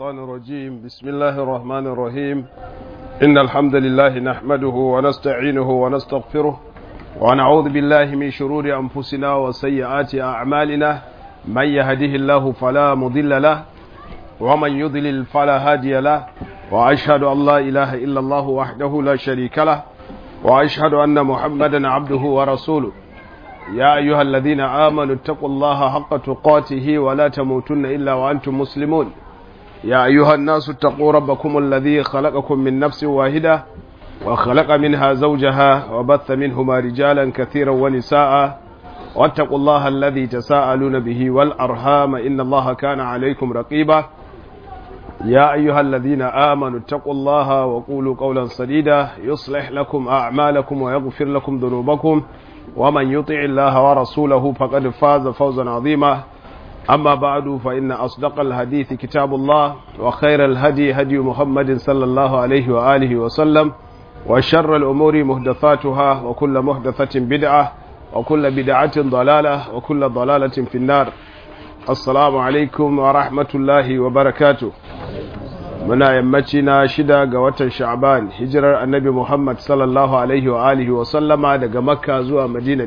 الشيطان الرجيم بسم الله الرحمن الرحيم إن الحمد لله نحمده ونستعينه ونستغفره ونعوذ بالله من شرور أنفسنا وسيئات أعمالنا من يهده الله فلا مضل له ومن يضلل فلا هادي له وأشهد أن لا إله إلا الله وحده لا شريك له وأشهد أن محمدا عبده ورسوله يا أيها الذين آمنوا اتقوا الله حق تقاته ولا تموتن إلا وأنتم مسلمون يا أيها الناس اتقوا ربكم الذي خلقكم من نفس واحدة وخلق منها زوجها وبث منهما رجالا كثيرا ونساء واتقوا الله الذي تساءلون به والأرحام إن الله كان عليكم رقيبا يا أيها الذين آمنوا اتقوا الله وقولوا قولا سديدا يصلح لكم أعمالكم ويغفر لكم ذنوبكم ومن يطع الله ورسوله فقد فاز فوزا عظيما أما بعد فإن أصدق الحديث كتاب الله وخير الهدي هدي محمد صلى الله عليه وآله وسلم وشر الأمور مهدثاتها وكل مهدثة بدعة وكل بدعة ضلالة وكل ضلالة في النار السلام عليكم ورحمة الله وبركاته muna yammaci na shida ga watan sha'ban hijirar annabi muhammad sallallahu alaihi wa alihi wa sallama daga makka zuwa madina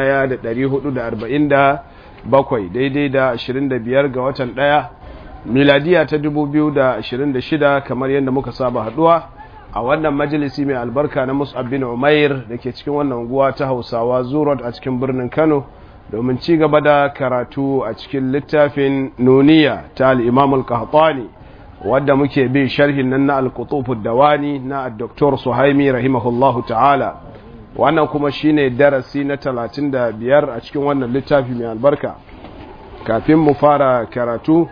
1447 daidai da 25 ga watan daya miladiya ta 2026 kamar yadda muka saba haduwa a wannan majalisi mai albarka na mus'ab bin umair da ke cikin wannan unguwa ta hausawa zurot a cikin birnin kano domin ci gaba da karatu a cikin littafin nuniya ta al-imam al-qahtani wadda muke bin sharhin nan na al-qutufu dawani na Dr. Suhaimi rahimahullahu ta'ala wannan kuma shine darasi na 35 a cikin wannan littafi mai albarka kafin mu fara karatu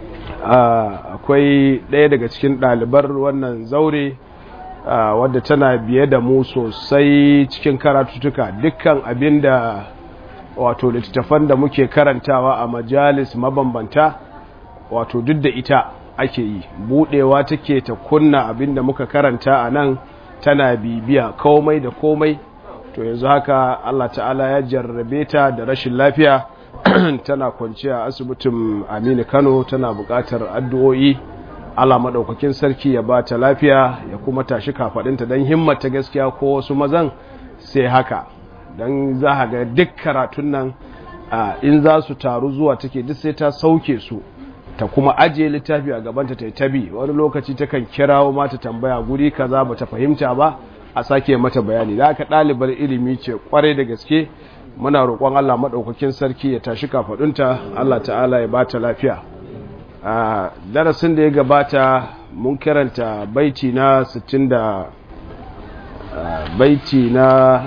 akwai ɗaya daga cikin ɗalibar wannan zaure wadda tana biye da mu sosai cikin karatutuka dukkan abinda wato littattafan da muke karantawa a majalis mabambanta wato duk da ita ake yi budewa take ta kunna abinda muka karanta a nan tana bibiya komai da komai to yanzu haka Allah ta'ala ya jarrabe ta da rashin lafiya tana kwanciya a asibitin Aminu Kano tana buƙatar addu'o'i Allah madaukakin sarki ya ba ta lafiya ya kuma tashi kafadinta dan himmata gaskiya ko wasu mazan sai haka dan za ga duk karatun nan in za su taru zuwa take duk sai ta sauke su ta kuma ajiye littafi a gabanta ta yi tabi wani lokaci ta kan kirawo mata tambaya guri kaza ba ta fahimta ba a sake mata bayani da aka ɗalibar ilimi ce kwarai da gaske muna roƙon Allah maɗaukakin sarki ya tashi kafaɗunta Allah ta'ala ya ba ta lafiya a darasin da ya gabata mun karanta baiti na 60 da baiti na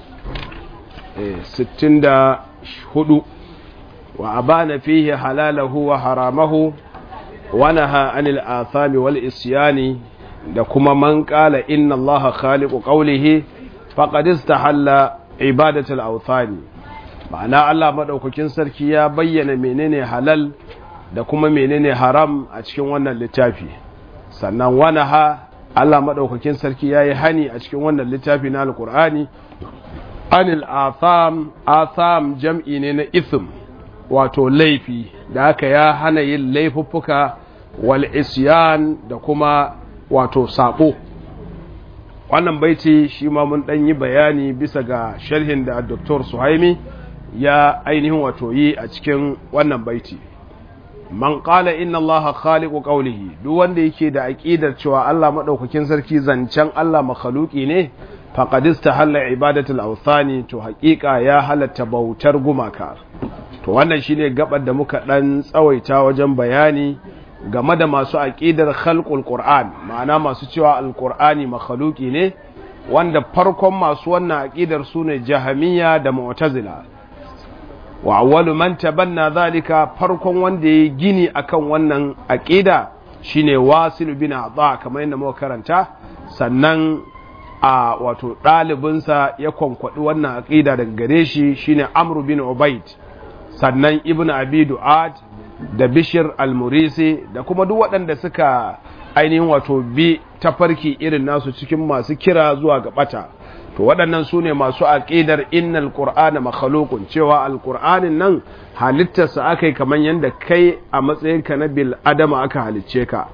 64 وأبان فيه حلاله وحرامه ونهى عن الآثام والإسيان لكما من قال إن الله خالق قوله فقد استحل عبادة الأوثان معنى الله مدوككين سركي يا بيّن منين حلال da kuma menene haram a cikin wannan littafi sannan wanaha Allah madaukakin sarki yayi hani a cikin wannan littafi na alqur'ani anil atham atham jam'i ne na ithm wato laifi da aka ya hana yin laifuffuka wal isyan da kuma wato sabo wannan baiti shi ma mun dan yi bayani bisa ga sharhin da Dr. Suhaimi ya ainihin wato yi a cikin wannan baiti man qala inna allaha khaliqu qawlihi duk wanda yake da aqidar cewa Allah madaukakin sarki zancen Allah makhluki ne faqad istahalla ibadatul awthani to haƙiƙa ya halatta bautar gumaka to wannan shine gabar da muka dan tsawaita wajen bayani game da masu aqidar khalqul qur'an ma'ana masu cewa alqur'ani makhluki ne wanda farkon masu wannan aqidar sune jahamiyya da mu'tazila wa awwalu man tabanna zalika farkon wanda ya gini akan wannan aqida shine wasil bin adha kamar yadda muka karanta sannan a wato ɗalibinsa ya kwankwaɗi wannan aqida daga gare shi shine amru bin ubaid sannan ibn abi du'ad da bishir al-murisi da kuma duk waɗanda suka ainihin wato bi tafarki irin nasu cikin masu kira zuwa ga bata to waɗannan su ne masu aƙidar innal qur'ana makhluqun cewa alqur'anin nan halittarsa akai kamar yadda kai a matsayinka na bil adama aka halicce ka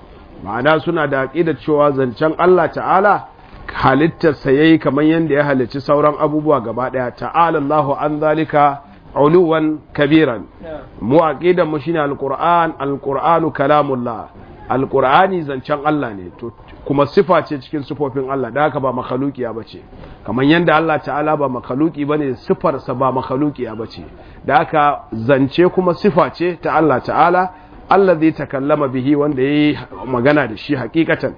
ma'ana suna da aqidar cewa zancen Allah ta'ala halittarsa yayi kamar yadda ya halicci sauran abubuwa gaba daya ta'ala Allahu an zalika uluwan kabiran mu aqidan mu shine alquran alquranu kalamullah alqurani zancen Allah ne to kuma sifa ce cikin sifofin Allah da haka ba makhluqiya bace kamar yanda Allah ta'ala ba makhluqi bane sifar sa ba makhluqiya bace da haka zance kuma sifa ce ta Allah ta'ala allazi takallama bihi wanda yayi magana da shi hakikatan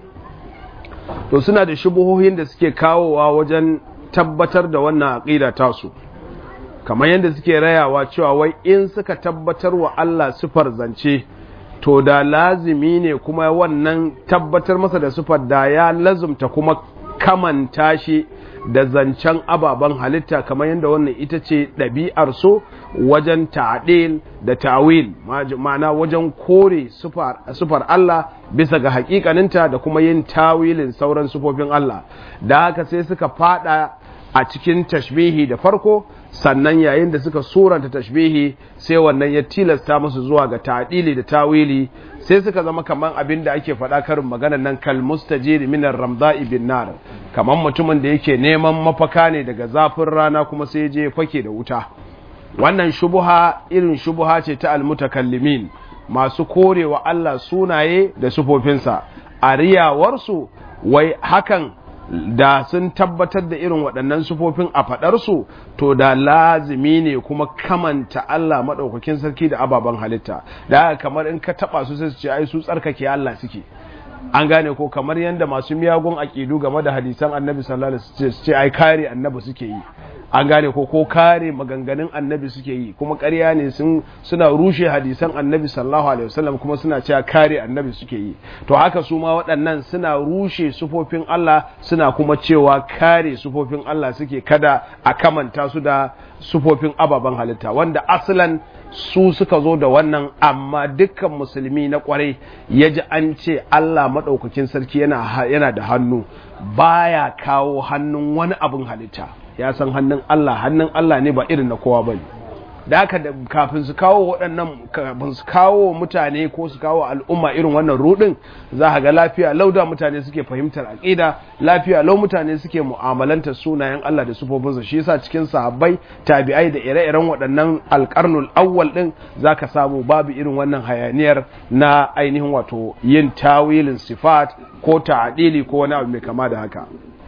to suna da shubuhohin da suke kawowa wajen tabbatar da wannan aqida tasu kamar yadda suke rayawa cewa wai in suka tabbatar wa Allah sifar zance to da lazimi ne kuma wannan tabbatar masa da sifar da ya lazumta kuma kamanta shi da zancen ababen halitta kamar yadda wannan ita ce ɗabi'ar so wajen ta'adil da ta'wil ma'ana wajen kore sufar Allah bisa ga hakikaninta da kuma yin tawilin sauran sufofin Allah da haka sai suka fada a cikin tashbihi da farko sannan yayin da suka suranta tashbihi sai wannan ya tilasta musu zuwa ga ta'dili da tawili sai suka zama kaman abin da ake faɗa karin maganar nan kal mustajiri minar ramda'i bin nar kaman mutumin da yake neman mafaka ne daga zafin rana kuma sai je fake da wuta wannan shubuha irin shubuha ce ta almutakallimin masu korewa Allah sunaye da sufofinsa a riyawarsu wai hakan da sun tabbatar da irin waɗannan sufofin a faɗarsu to da lazimi ne kuma kamanta Allah maɗaukakin sarki da ababen halitta da kamar in ka taɓa su sai su ce ai su tsarkake Allah suke an gane ko kamar yadda masu miyagun aƙidu game da hadisan annabi sallallahu alaihi wasallam ce ai kare annabi suke yi an gane ko ko kare maganganun annabi suke yi kuma ƙarya ne sun suna rushe hadisan annabi sallallahu alaihi wasallam kuma suna cewa kare annabi suke yi to haka su ma waɗannan suna rushe sufofin Allah suna kuma cewa kare sufofin Allah suke kada a kamanta su da sufofin ababen halitta wanda asalan su suka zo da wannan amma dukkan musulmi na kwarai ya ji an ce Allah maɗaukakin sarki yana da hannu baya kawo hannun wani abin halitta ya san hannun Allah hannun Allah ne ba irin na kowa bane da haka da kafin su kawo waɗannan kafin su kawo mutane ko su kawo al'umma irin wannan rudin za ka ga lafiya lau da mutane suke fahimtar aqida lafiya lau mutane suke mu'amalantar sunayen Allah da sufofinsa shi yasa cikin sahabbai tabi'ai da ire-iren waɗannan alƙarnul awwal din zaka samu babu irin wannan hayaniyar na ainihin wato yin tawilin sifat ko ta'dili ko wani abu mai kama da haka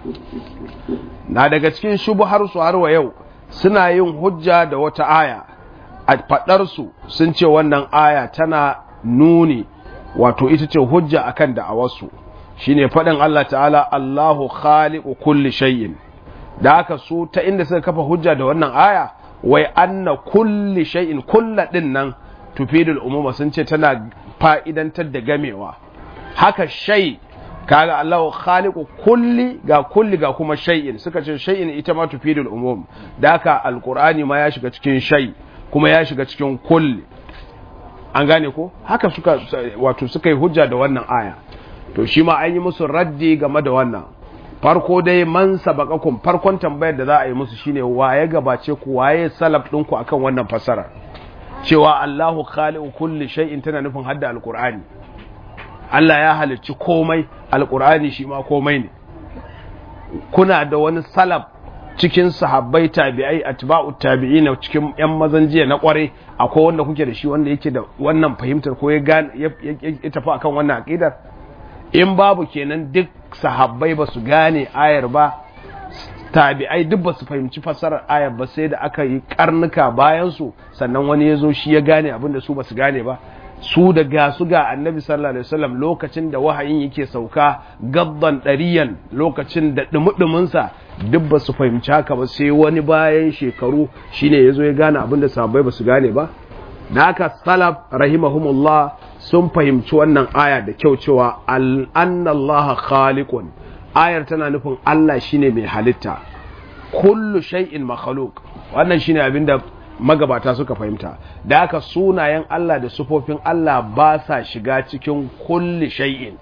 na daga cikin shubuhar su har wa yau suna yin hujja da wata aya a faɗarsu sun ce wannan aya tana nuni wato ita ce hujja akan da'awarsu shine faɗin Allah ta'ala Allahu khaliqu kulli shay'in da haka su ta inda suka kafa hujja da wannan aya wai anna kulli shay'in kulla din nan tufidul umuma sun ce tana fa'idantar da gamewa haka shay kaga Allah khaliqu kulli ga kulli ga kuma shay'in suka ce shay'in ita ma tufidul umum da haka alqur'ani ma ya shiga cikin shay kuma ya shiga cikin kulli an gane ko haka suka wato suka yi hujja da wannan aya to shi ma an yi musu raddi game da wannan farko dai man sabaqakum farkon tambayar da za a yi musu shine waye gabace ku waye salaf ɗinku akan wannan fasara cewa Allahu khaliqu kulli shay'in tana nufin hadda alqur'ani Allah ya halicci komai alkur'ani shi ma komai ne kuna da wani salaf cikin sahabbai tabi'ai atba'u tabi'ina cikin yan mazan jiya na kware akwai wanda kuke da shi wanda yake da wannan fahimtar ko ya gane ya tafi akan wannan aqidar in babu kenan duk sahabbai ba su gane ayar ba tabi'ai duk ba su fahimci fassarar ayar ba sai da aka yi karnuka bayan su sannan wani ya zo shi ya gane abin da su ba su gane ba su da ga su ga annabi sallallahu alaihi wasallam lokacin da wahayin yake sauka gabban ɗariyan lokacin da dumudumunsa duk ba su fahimci haka ba sai wani bayan shekaru shine yazo ya gane abin da sahabbai ba su gane ba da haka salaf rahimahumullah sun fahimci wannan aya da kyau cewa annallaha khaliqun ayar tana nufin Allah shine mai halitta kullu shay'in makhluq wannan shine abinda magabata suka fahimta da haka sunayen Allah da sufofin Allah ba sa shiga cikin kulli shay'in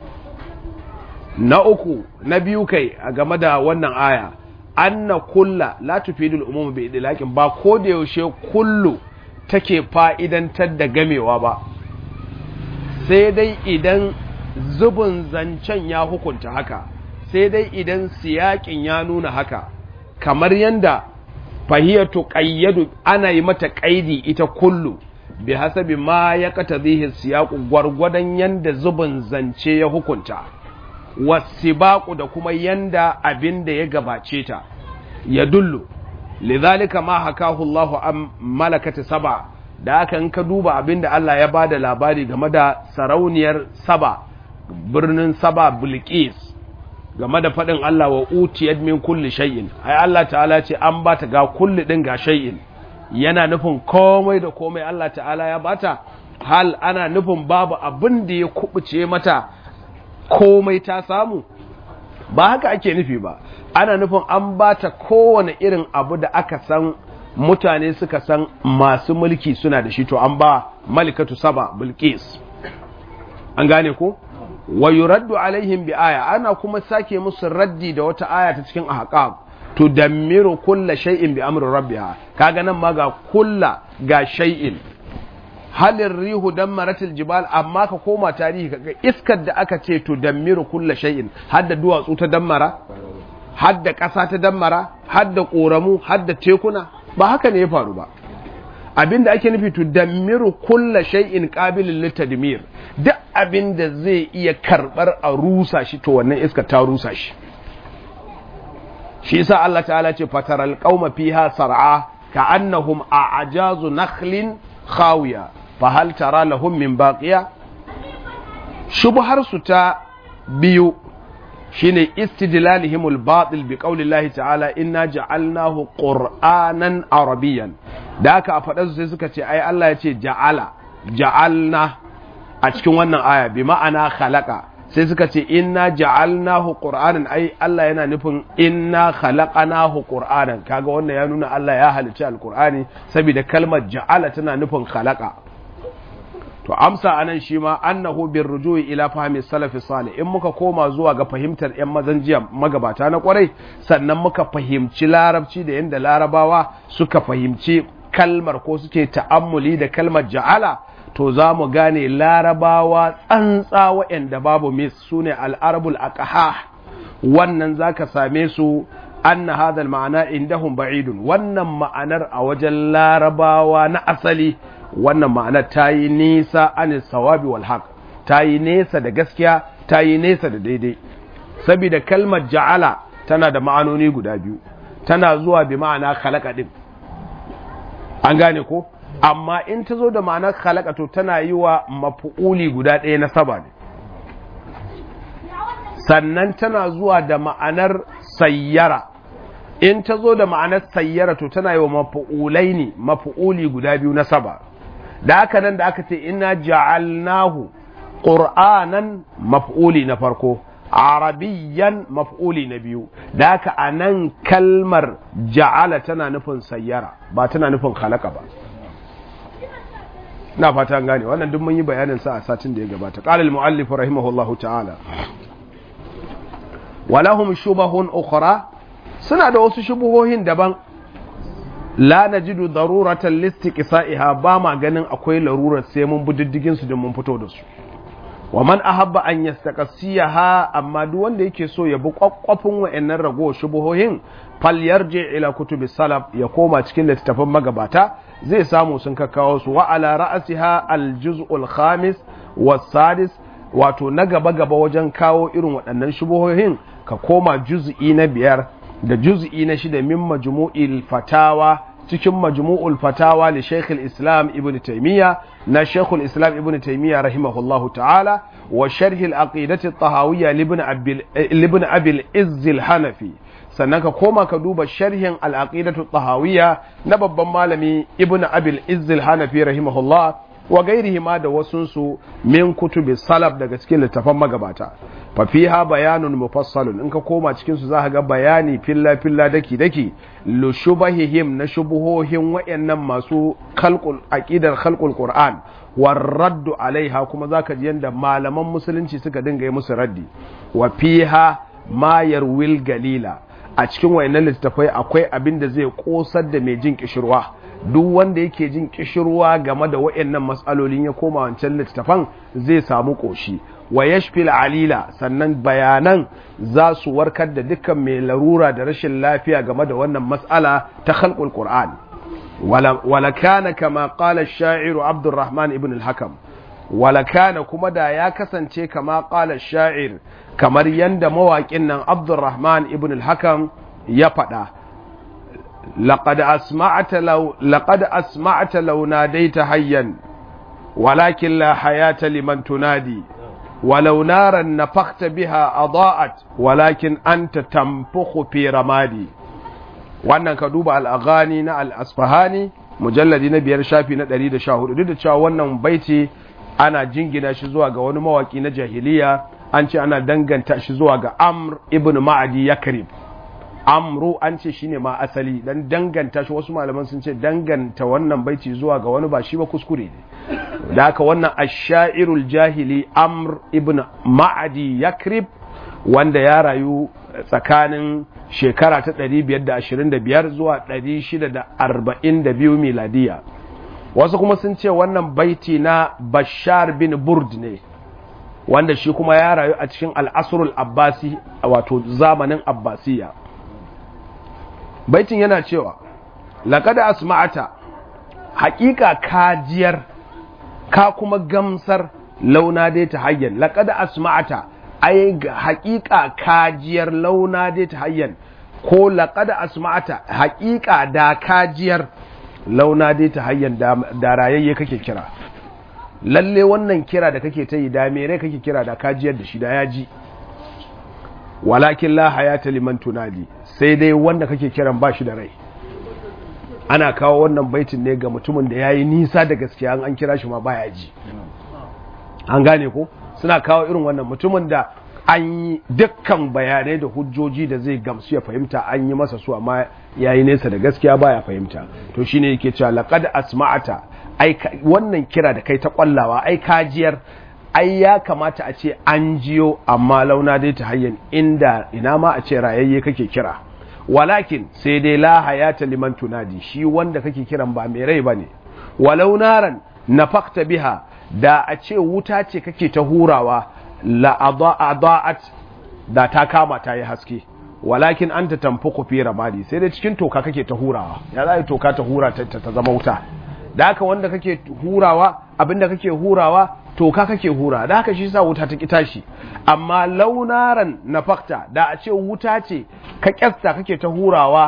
na uku na biyu kai a game da wannan aya anna kulla la tufidul umum bi idlaqin ba ko da yaushe kullu take fa'idantar da gamewa ba sai dai idan zubin zancen ya hukunta haka sai dai idan siyakin ya nuna haka kamar yanda fahiyatu qayyadu ana yi mata qaidi ita kullu bi hasabi ma ya qatadhihi siyaqu gwargwadon yanda zubin zance ya hukunta wasibaqu da kuma yanda abin da ya gabace ta ya dullu lidhalika ma hakahu Allah an malakati saba da aka in ka duba abin da Allah ya bada labari game da sarauniyar saba birnin saba bilqis game da faɗin Allah wa utiyat min kulli shay'in ai Allah ta'ala ce an bata ga kulli din ga shay'in yana nufin komai da komai Allah ta'ala ya bata hal ana nufin babu abin da ya kubuce mata komai ta samu ba haka ake nufi ba ana nufin an bata kowane irin abu da aka san mutane suka san masu mulki suna da shi to an ba malikatu saba bilqis an gane ko wa yuraddu alaihim bi aya ana kuma sake musu raddi da wata aya ta cikin ahqab tudammiru kulla shay'in bi amri rabbiha kaga nan ma ga kulla ga shay'in halin rihu dammaratil jibal amma ka koma tarihi kaga iskar da aka ce tudammiru kulla shay'in hadda duwatsu ta dammara hadda ƙasa ta dammara hadda ƙoramu hadda tekuna ba haka ne ya faru ba abinda ake nufi tudammiru kulla shay'in qabilin litadmir duk abinda zai iya karbar a rusa shi to wannan iska ta rusa shi shi yasa Allah ta'ala ce fataral qauma fiha sar'a ka'annahum a'jazu nakhlin khawiya fa hal tara lahum min baqiya shubhar su ta biyu shine istidlalihimul batil bi qaulillahi ta'ala inna ja'alnahu qur'anan arabiyyan da aka a faɗa sai suka ce ai Allah ya ce ja'ala ja'alna a cikin wannan aya bi ma'ana khalaqa sai suka ce inna ja'alnahu qur'anan ai Allah yana nufin inna khalaqanahu qur'anan kaga wannan ya nuna Allah ya halicci alqur'ani saboda kalmar ja'ala tana nufin khalaqa to amsa anan shi ma annahu bir rujui ila fahmi salafi salih in muka koma zuwa ga fahimtar yan mazan jiya magabata na kwarai sannan muka fahimci larabci da yanda larabawa suka fahimci kalmar ko suke ta'ammuli da kalmar ja'ala to za mu gane larabawa tsantsa waɗanda babu mis su ne al'arabul aqaha wannan za ka same su anna hadal ma'ana indahum ba'idun wannan ma'anar a wajen larabawa na asali wannan ma'anar ta yi nisa an sawabi wal haq ta yi nesa da gaskiya ta yi nesa da daidai saboda kalmar ja'ala tana da ma'anoni guda biyu tana zuwa bi ma'ana khalaqa din an gane ko amma in ta zo da ma'anar khalaqa to tana yi wa mafu'uli guda ɗaya na saba ne sannan tana zuwa da ma'anar sayyara in ta zo da ma'anar sayyara to tana yi wa mafu'ulai ne mafu'uli guda biyu na saba da aka nan da aka ce ina ja'alnahu ƙur'anan maf'uli na farko arabiyyan maf'uli na biyu da aka a nan kalmar ja'ala tana nufin sayyara ba tana nufin halaka ba na fata gane wannan duk mun yi bayanin sa a satin da ya gabata qala al-muallif rahimahullahu ta'ala walahum shubahun ukhra suna da wasu shubuhohin daban la najidu daruratan listiqsa'iha ba ma ganin akwai larurar sai mun bididdigin su da mun fito da su wa man ahabba an yastaqsiyaha amma duk wanda yake so ya bi kwakwafin wa'annan rago shubuhohin fal yarji ila kutubi salaf ya koma cikin littattafan magabata zai samu sun kakkawo su wa ala ra'siha al juz'ul khamis was sadis wato na gaba gaba wajen kawo irin waɗannan shubuhohin ka koma juz'i na biyar da juz'i na shida min majmu'il fatawa cikin majmu'ul fatawa li Sheikh islam Ibn Taymiyyah na Sheikh islam Ibn Taymiyyah rahimahullahu ta'ala wa sharh al-aqidati at-tahawiyya li Ibn Abi al-Izz al-Hanafi sannan ka koma ka duba sharhin al-aqidatu at-tahawiyya na babban malami Ibn Abi al-Izz al-Hanafi rahimahullah wa gairihi ma da wasunsu min kutubi salaf daga cikin littafan magabata fa fiha bayanun mufassalun in ka koma cikin su zaka ga bayani filla filla daki daki lu shubahihim na shubuhohin wayannan masu khalqul aqidar khalqul qur'an war raddu alaiha kuma zaka ji yanda malaman musulunci suka dinga yi musu raddi wa fiha ma yarwil galila a cikin wayannan littafai akwai abin da zai kosar da mai jin kishirwa duk wanda yake jin kishirwa game da wayannan matsalolin ya koma wancan littafan zai samu koshi wa yashfil alila sannan bayanan za su warkar da dukkan mai larura da rashin lafiya game da wannan mas'ala ta khalqul qur'an wala kana kama qala ash-sha'iru abdurrahman ibn al-hakam wala kana kuma da ya kasance kama qala ash-sha'ir kamar yanda mawaƙin nan abdurrahman ibn al-hakam ya faɗa لقد أسمعت لو لقد أسمعت لو ناديت حيا ولكن لا حياة لمن تنادي ولو نارا نفخت بها أضاءت ولكن أنت تنفخ في رمادي wannan ka duba al'agani na al'asfahani mujalladi na biyar shafi na ɗari da sha hudu duk da cewa wannan baiti ana jingina shi zuwa ga wani mawaki na jahiliya an ce ana danganta shi zuwa ga amr ibn ma'adi yakrib amru an ce shine ma asali dan danganta shi wasu malaman sun ce danganta wannan baiti zuwa ga wani ba shi ba kuskure ne da haka wannan ashairul jahili amr ibn ma'adi yakrib wanda ya rayu tsakanin shekara ta 525 zuwa 642 miladiya wasu kuma sun ce wannan baiti na bashar bin burd ne wanda shi kuma ya rayu a cikin al'asrul abbasi wato zamanin abbasiya baitin yana cewa laƙada asma'ata haƙiƙa kajiyar ka kuma gamsar launa dai ta hayyan laƙada asma'ata ai haƙiƙa kajiyar launa dai ta hayyan ko laƙada asma'ata haƙiƙa da kajiyar launa dai ta hayyan da rayayye kake kira lalle wannan kira da kake ta yi da mere kake kira da kajiyar da shi da ya ji walakin la hayata liman tunadi sai dai wanda kake kiran ba shi da rai ana kawo wannan baitin ne ga mutumin da ya yi nisa da gaskiya an kira shi ma baya ji an gane ko suna kawo irin wannan mutumin da an yi dukkan bayanai da hujjoji da zai gamsu ya fahimta an yi masa su amma ya yi nesa da gaskiya baya fahimta to shine yake cewa laqad asma'ata ai wannan kira da kai ta kwallawa ai kajiyar ai ya kamata a ce an jiyo amma launa dai ta hayyan inda ina ma a ce rayayye kake kira walakin sai dai la hayata liman tunadi shi wanda kake kiran ba mai rai bane walau naran nafakta biha da a ce wuta ce kake ta hurawa la adaat da ta kama ta yi haske walakin anta tanfuku fi ramadi sai dai cikin toka kake ta hurawa ya za toka ta hura ta zama wuta da haka wanda kake hurawa abinda kake hurawa toka kake hura da haka shi sa wuta ta kita shi amma launaran nafakta da a ce wuta ce ka kyasta kake ta hurawa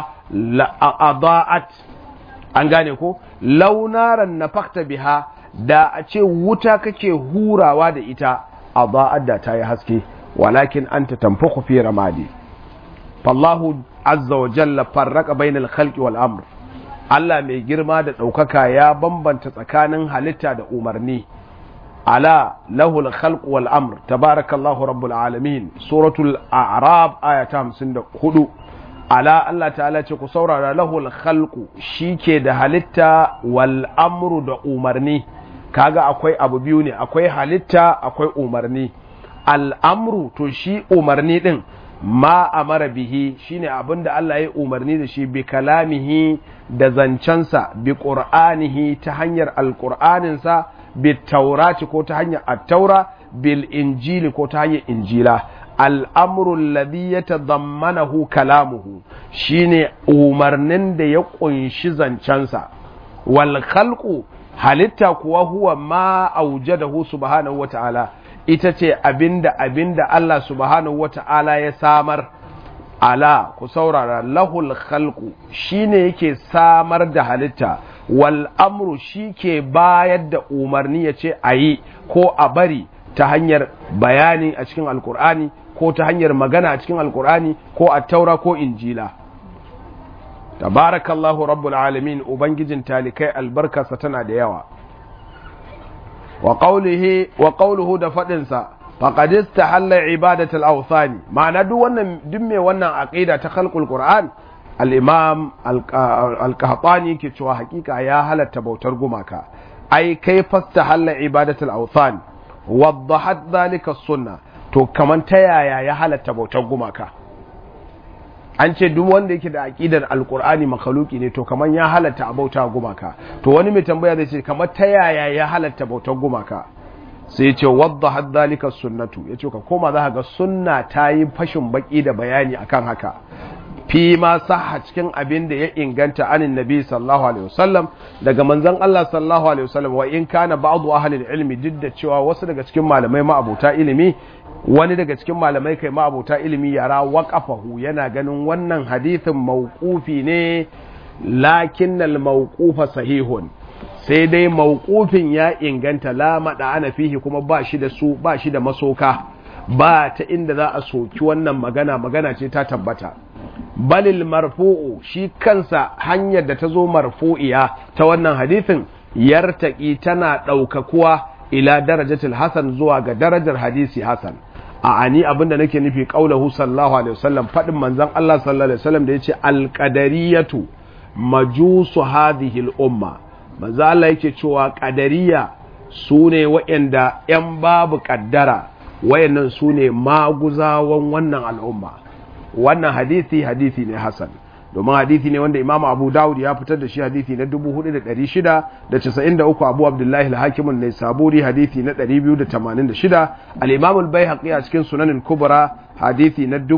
adaat an gane ko launaran nafakta biha da a ce wuta kake hurawa da ita adaat da ta yi haske walakin anta tanfukhu fi ramadi fallahu azza wa jalla farraqa bainal khalqi wal amr Allah mai girma da ɗaukaka ya bambanta tsakanin halitta da umarni ala lahul khalq wal amr tabarakallahu rabbul alamin suratul a'rab aya ta 54 ala Allah ta'ala ce ku saurara lahul khalqu shike da halitta wal amru da umarni kaga akwai abu biyu ne akwai halitta akwai umarni al'amru to shi umarni din ma amara bihi shine abinda Allah ya umarni da shi bi kalamihi da zancensa bi qur'anihi ta hanyar alqur'aninsa bi taurati ko ta hanyar attaura bil injili ko ta hanyar injila al'amru alladhi yatadammanahu kalamuhu shine umarnin da ya kunshi zancensa wal khalqu halitta kuwa huwa ma aujadahu subhanahu wata'ala ita ce abinda abinda Allah subhanahu wata'ala ya samar ala ku saurara lahul khalqu shine yake samar da halitta wal amru ke bayar da umarni ya ce a yi ko a bari ta hanyar bayani a cikin alkur'ani ko ta hanyar magana a cikin alkur'ani ko a taura ko injila tabarakallahu rabbul alamin ubangijin talikai albarkarsa tana da yawa wa qawluhu da faɗinsa faqad istahalla ibadatul awthani ma'ana duk wannan duk mai wannan aqida ta khalqul qur'an al-imam al-qahtani ke cewa hakika ya halatta bautar gumaka ai kai fastahalla ibadatul awthan waddahat dhalika sunna to kaman ta yaya ya halatta bautar gumaka an ce duk wanda yake da aqidar alqur'ani makhluki ne to kaman ya halatta a bauta gumaka to wani mai tambaya zai ce kamar ta yaya ya halatta bautar gumaka sai ce wadda haddalika sunnatu ya ce ka koma za ga sunna ta yi fashin baki da bayani akan haka fi ma saha cikin abin da ya inganta anin nabi sallallahu alaihi wasallam daga manzon Allah sallallahu alaihi wasallam wa in kana ba'du ahli ilmi duk da cewa wasu daga cikin malamai ma'abuta ilimi wani daga cikin malamai kai ma'abuta ilimi yara waqafahu yana ganin wannan hadithin mawqufi ne lakinnal mawqufa sahihun sai dai mawqufin ya inganta la mada ana fihi kuma ba shi da su ba shi da masoka ba ta inda za a soki wannan magana magana ce ta tabbata balil marfu'u shi kansa hanyar da ta zo marfu'iya ta wannan hadithin yartaki tana ɗaukakuwa ila darajatul hasan zuwa ga darajar hadisi hasan a ani abinda nake nufi qaulahu sallallahu alaihi wasallam fadin manzon Allah sallallahu alaihi wasallam da yace alqadariyatu majusu hadhihi al-umma manzo Allah yake cewa qadariya sune waɗanda yan babu kaddara wayannan sune maguzawan wannan al'umma wannan hadisi hadisi ne hasan domin hadisi ne wanda Imam Abu Dawud ya fitar da shi hadisi na 4693 Abu Abdullahi al-Hakim an-Naisaburi hadisi na 286 al-Imam al-Baihaqi a cikin Sunan al-Kubra hadisi na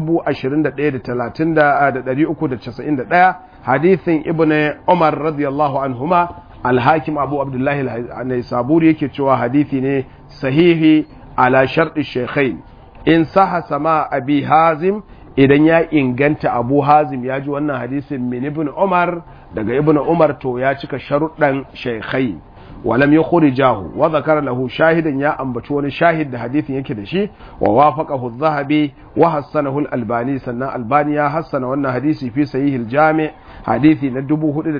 21391 hadisin Ibn Umar radiyallahu anhuma al-Hakim Abu Abdullahi an-Naisaburi yake cewa hadisi ne sahihi ala sharɗi shaykhain in saha sama abi hazim idan ya inganta abu hazim ya ji wannan hadisin min ibn umar daga ibn umar to ya cika sharuɗan shaikhai walam ya khurijahu wa zakara lahu shahidan ya ambaci wani shahid da hadisin yake da shi wa wafaqahu adh-dhahabi wa hassanahu al-albani sannan albani ya hassana wannan hadisi fi sahih al-jami' hadisi na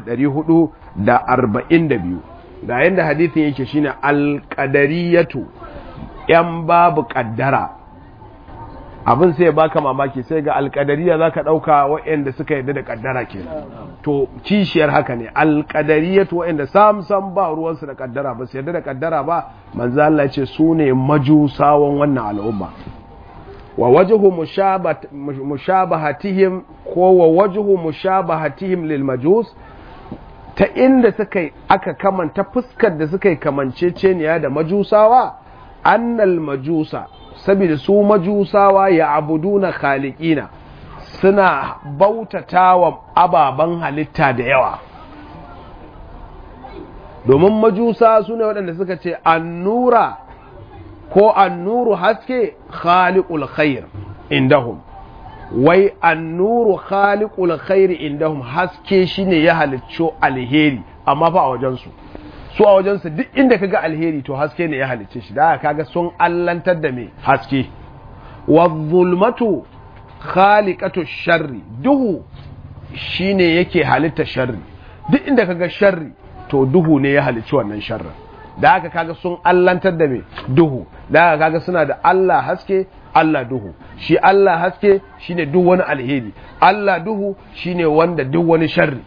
4442 da yanda hadisin yake shine al-qadariyatu yan babu kaddara abin sai baka mamaki sai ga alkadariya za ka ɗauka waɗanda suka yadda da ƙaddara ke to kishiyar haka ne alkadariya to waɗanda sam sam ba ruwansu da ƙaddara ba su yadda da ƙaddara ba manzo Allah ce su ne majusawan wannan al'umma wa wajhu mushabahatihim ko wa wajhu mushabahatihim lil majus ta inda suka aka kamanta fuskar da suka yi kamanceceniya da majusawa annal majusa saboda su majusawa ya abuduna khaliqina suna bautata wa ababen halitta da yawa domin majusa su ne waɗanda suka ce annura ko annuru haske khaliqul khair indahum wai annuru khaliqul khair indahum haske shine ya halicco alheri amma fa a wajensu su a wajensu duk inda kaga alheri to haske ne ya halicce shi da kaga sun allantar da me haske wa zulmatu khaliqatu sharri duhu shine yake halitta sharri duk inda kaga sharri to duhu ne ya halicci wannan sharrin da haka kaga sun allantar da me duhu da haka kaga suna da Allah haske Allah duhu shi Allah haske shine duk wani alheri Allah duhu shine wanda duk wani sharri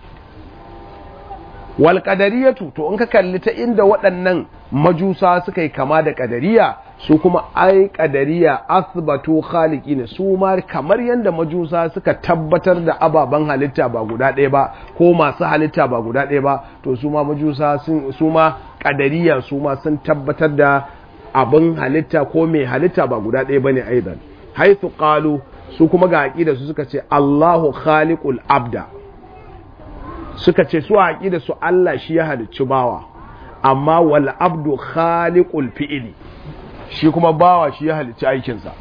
wal qadariyatu to in ka kalli ta inda waɗannan majusa suka yi kama da qadariya su kuma ai qadariya asbatu khaliqina su ma kamar yanda majusa suka tabbatar da ababen halitta ba guda ɗaya ba ko masu halitta ba guda ɗaya ba to su ma majusa sun su ma qadariya su ma sun tabbatar da abin halitta ko mai halitta ba guda ɗaya bane aidan haythu qalu su kuma ga aqida su suka ce Allahu khaliqul abda suka ce su haƙi da su Allah shi ya halicci bawa amma wal abdu khaliqul fi'ili shi kuma bawa shi ya halicci aikinsa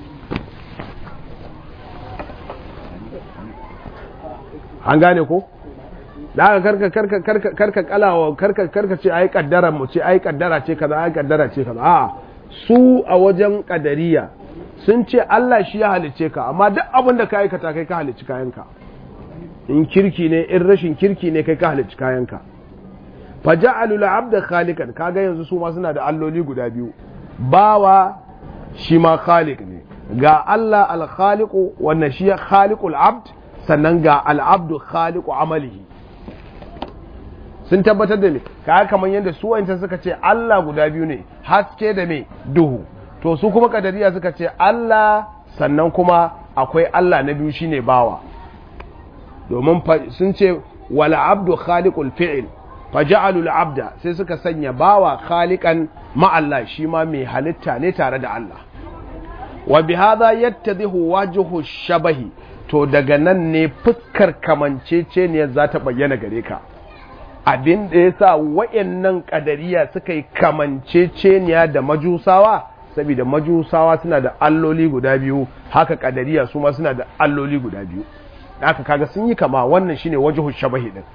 an gane ko da aka karka karka karka karka kalawa karka karka ce ai kaddara mu ce ai kaddara ce kaza ai kaddara ce kaza a su a wajen kadariya sun ce Allah shi ya halicce ka amma duk abin da ka aikata kai ka halicci kayanka in kirki ne in rashin kirki ne kai ka halicci kayanka fa ja'alu al-abda khaliqan kaga yanzu su ma suna da alloli guda biyu bawa shi ma khaliq ne ga Allah al-khaliqu wannan shi khaliqul abd sannan ga al-abdu khaliqu amalihi sun tabbatar da me kaga kamar yadda su wancan suka ce Allah guda biyu ne haske da me duhu to su kuma kadariya suka ce Allah sannan kuma akwai Allah na biyu shine bawa domin sun ce wala abdu khaliqul fi'il faja'alul abda sai suka sanya bawa khaliqan ma Allah shi ma mai halitta ne tare da Allah wa bi hadha yattadihu wajhu shabahi to daga nan ne fuskar kamanceceniya za ta bayyana gare ka abin da yasa wayannan kadariya suka yi kamanceceniya da majusawa saboda majusawa suna da alloli guda biyu haka kadariya su ma suna da alloli guda biyu haka kaga sun yi kama wannan shine wajhu shabahi din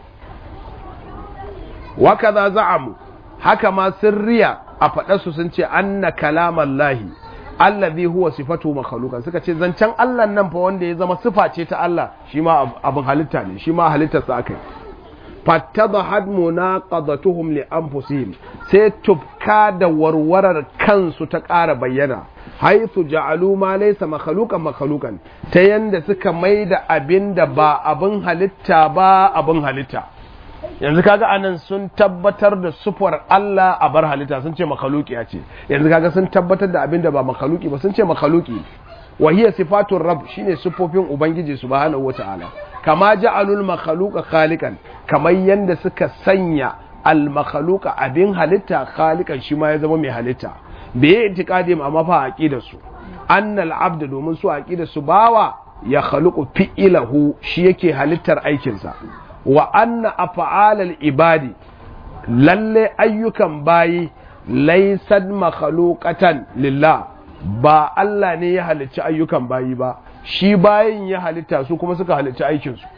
wakaza za'amu haka ma sirriya a faɗarsu sun ce anna kalaman lahi allazi huwa sifatu makhluqan suka ce zancen Allah nan fa wanda ya zama sifa ce ta Allah shi ma abin halitta ne shi ma halittarsa akai fattadhat munaqadatuhum li anfusihim sai tufka da warwarar kansu ta ƙara bayyana haithu ja'alu ma laysa makhluqan makhluqan ta yanda suka maida abinda ba abin halitta ba abin halitta yanzu kaga anan sun tabbatar da sufar Allah a bar halitta sun ce makhluki ce yanzu kaga sun tabbatar da abinda ba makhluki ba sun ce makhluki wa hiya sifatur rabb shine sufofin ubangiji subhanahu wataala kama ja'alul makhluqa khaliqan kamar yanda suka sanya al makhluqa abin halitta khaliqan shi ma ya zama mai halitta bai itiqadim amma fa aqidar su annal abd domin su aqidar su bawa ya khaluqu fi'ilahu shi yake halittar aikinsa wa anna af'alal ibadi lalle ayyukan bayi laysan makhluqatan lillah ba Allah ne ya halicci ayyukan bayi ba shi bayin ya halitta su kuma suka halicci aikin su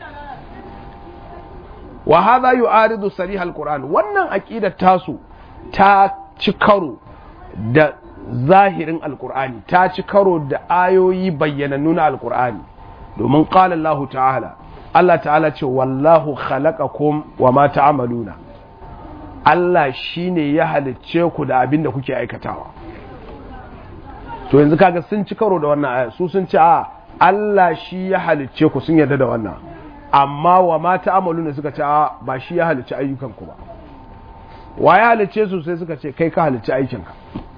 wa hadha yu'aridu sarih alquran wannan aqidar tasu ta ci karo da zahirin alqur'ani ta ci karo da ayoyi bayyanannu na alqur'ani domin qala Allah ta'ala Allah ta'ala ce wallahu khalaqakum wa ma ta'maluna Allah shine ya halicce ku da abin da kuke aikatawa to yanzu kaga sun ci karo da wannan aya su sun ce a Allah shi ya halicce ku sun yarda da wannan amma wa ma ta'maluna suka ce a ba shi ya halicce ayyukan ku ba wa ya halicce su sai suka ce kai ka halicce aikinka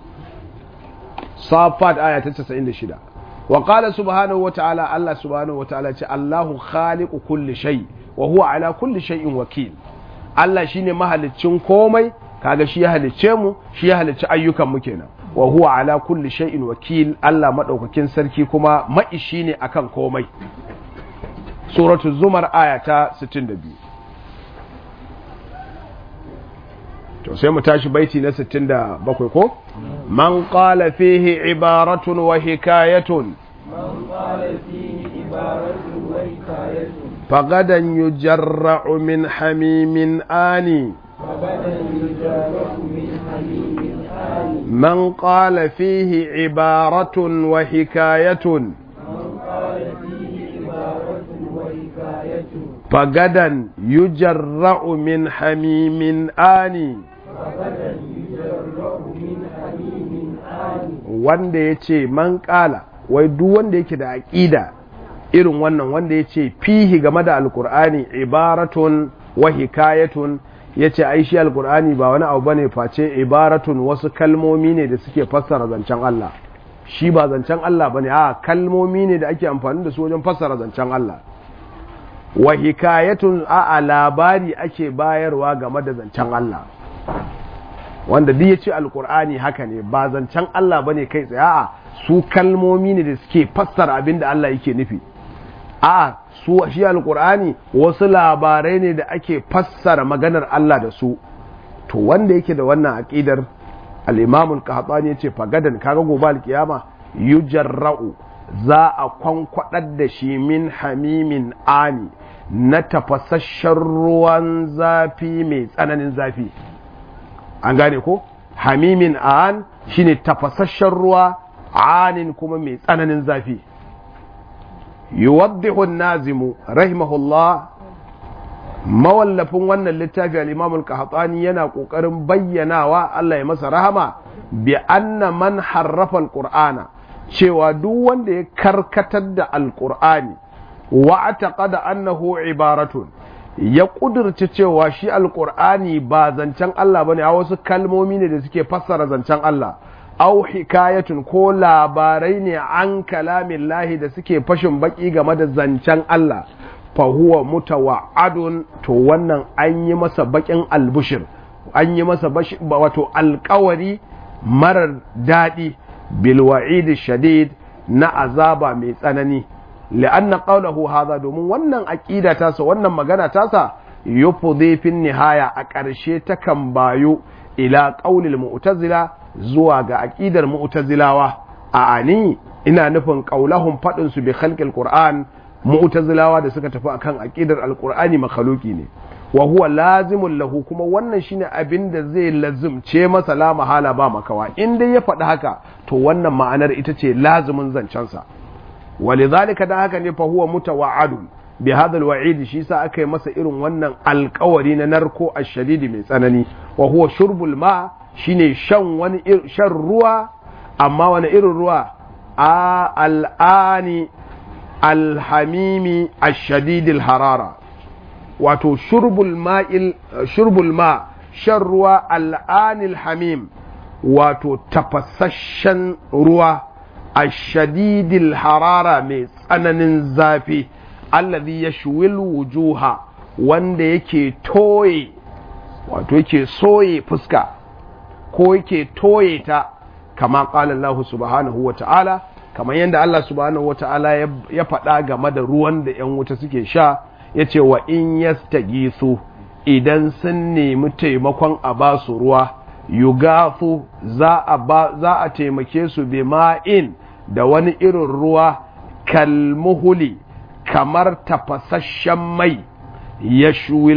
Safat aya ta 96 وقال سبحانه وتعالى الله سبحانه وتعالى الله خالق كل شيء وهو على كل شيء وكيل Allah shine mahaliccin komai kaga shi ya halicce mu shi ya halicci ayyukan mu kenan wa huwa ala kulli shay'in wakil Allah madaukakin sarki kuma maishi ne akan komai suratul zumar aya ta 62 to sai mu tashi baiti na 67 ko man qala fihi ibaratun wa hikayatun من قال فيه عبارة وحكاية فغدا يجرع من حميم آني فبدا يجرح من حميم آن من قال فيه عبارة وحكاية من قال فيه عبارة وحكاية فغدا يجرع من حميم آني فبدا يجرح من حميم آن wanda ya ce man ƙala wai duk wanda yake da aƙida irin wannan wanda ya ce fihi game da alkur'ani ibaratun wa hikayatun ya ce ai shi alkur'ani ba wani abu bane face ibaratun wasu kalmomi ne da suke fassara zancen Allah shi ba zancen Allah bane a kalmomi ne da ake amfani da su wajen fassara zancen Allah wa hikayatun a labari ake bayarwa game da zancen Allah wanda duk ya ce alkur'ani haka ne ba zancen Allah bane kai tsaye a su kalmomi ne da suke fassara abin da Allah yake nufi a su shi alkur'ani wasu labarai ne da ake fassara maganar Allah da su to wanda yake da wannan aqidar al-Imam al-Qahtani yace fagadan kaga gobe al-kiyama yujarra'u za a kwankwadar da shi min hamimin ani na tafasasshen ruwan zafi mai tsananin zafi an gane ko hamimin an shine tafasasshen ruwa anin kuma mai tsananin zafi yuwaddihu nazimu rahimahullah mawallafin wannan littafi al-imam al-qahtani yana kokarin bayyanawa Allah ya masa rahama bi anna man harrafa al-qur'ana cewa duk wanda ya karkatar da al-qur'ani wa ataqada annahu ibaratun ya kudurci cewa shi alkur'ani ba zancen Allah bane a wasu kalmomi ne da suke fassara zancen Allah au hikayatun ko labarai ne an kalamin lahi da suke fashin baki game da zancen Allah fahuwa mutawa'adun to wannan an yi masa bakin albushir an yi masa wato alkawari marar daɗi bilwa'idi shadid na azaba mai tsanani li'anna qawlahu hadha domin wannan aqida tasa wannan magana tasa yufdhi fi nihaya a ƙarshe takan bayo ila qaulil mu'tazila zuwa ga aqidar mu'tazilawa a ani ina nufin qaulahum fadin su bi khalqil qur'an mu'tazilawa da suka tafi akan aqidar alqur'ani makhluki ne wa huwa lazimul lahu kuma wannan shine abin da zai lazimce masa la mahala ba makawa in dai ya faɗi haka to wannan ma'anar ita ce lazimin zancensa walidhalika da haka ne fa huwa mutawa'adun bi hadha alwa'id shi sa aka yi masa irin wannan alƙawari na narko ashadidi mai tsanani wa huwa shurbul ma shine shan wani shan ruwa amma wani irin ruwa a al'ani alhamimi ashadidil harara wato shurbul ma'il shurbul ma shan ruwa al'anil hamim wato tafasasshen ruwa ashadidil harara mai tsananin zafi allazi yashwil wujuha wanda yake toye wato yake soye fuska ko yake toye ta kama qala Allah subhanahu wa ta'ala kamar yadda Allah subhanahu wa ta'ala ya faɗa game da ruwan da ‘yan wuta suke sha ya ce wa in yastagisu idan sun nemi taimakon a ba su ruwa yugafu za a taimake su bi ma'in da wani irin ruwa kalmuhuli kamar tafasasshen mai ya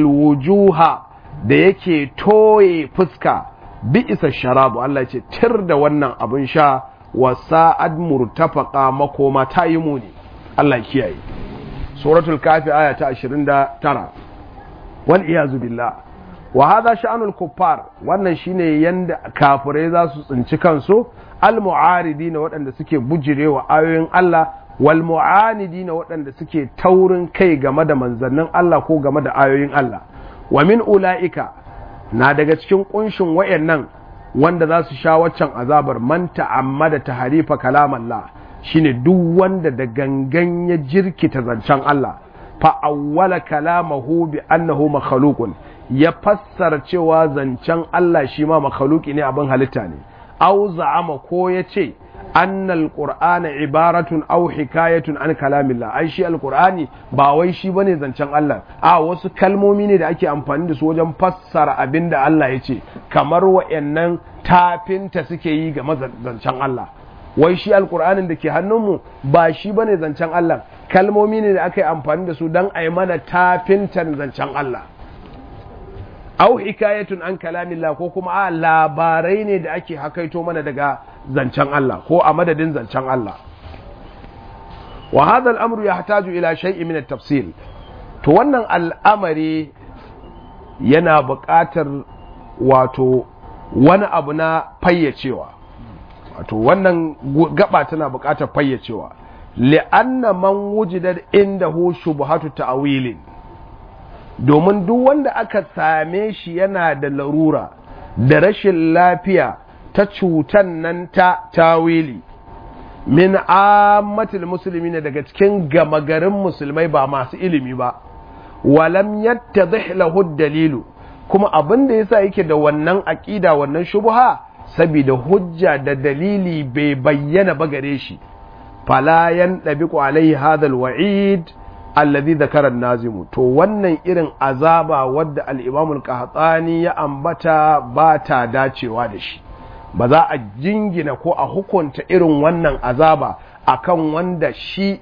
wujuha da yake toye fuska bi isa sharabu Allah ce tir da wannan abin sha wa sa'ad murtafaka makoma ta yi muni Allah kiyaye suratul kafi aya ta 29 wal iyazu billah wa hadha sha'anul kuffar wannan shine yanda kafirai za su tsinci kansu al mu'aridina waɗanda suke bujirewa ayoyin Allah wal mu'anidina waɗanda suke taurin kai game da manzannin Allah ko game da ayoyin Allah wa min ula'ika na daga cikin kunshin wayannan wanda za su sha waccan azabar man ta'ammada taharifa kalamallah shine duk wanda da gangan ya jirkita zancen Allah fa awwala kalamahu bi annahu makhluqun ya fassara cewa zancen Allah shi ma makhluqi ne abin halitta ne aw za'ama ko ya ce annal qur'ana ibaratun aw hikayatun an kalamillah ai shi alqur'ani ba wai shi bane zancen Allah a wasu kalmomi ne da ake amfani da su wajen fassara abin da Allah ya ce kamar wa'annan tafinta suke yi ga zancen Allah wai shi alqur'anin da ke hannunmu ba shi bane zancen Allah kalmomi ne da aka yi amfani da su don a yi mana tafintan zancen Allah au hikayatun an kalamillah ko kuma a labarai ne da ake hakaito mana daga zancen Allah ko a madadin zancen Allah wa hadha al-amru yahtaju ila shay'in min at-tafsil to wannan al'amari yana buƙatar wato wani abu na fayyacewa wato wannan gaba tana buƙatar fayyacewa li'anna man wujidat indahu shubhatu ta'wilin domin duk wanda aka same shi yana da larura da rashin lafiya ta cutan nan ta tawili min ammatil musulmi ne daga cikin gama garin musulmai ba masu ilimi ba walam yattadhih lahu dalilu kuma abin da yasa yake da wannan aqida wannan shubha saboda hujja da dalili bai bayyana ba gare shi fala yandabiqu alaihi hadha alwa'id alladhi dhakara an-nazim to wannan irin azaba wadda al-imam al-qahtani ya ambata ba ta dacewa da shi ba za a jingina ko a hukunta irin wannan azaba akan wanda shi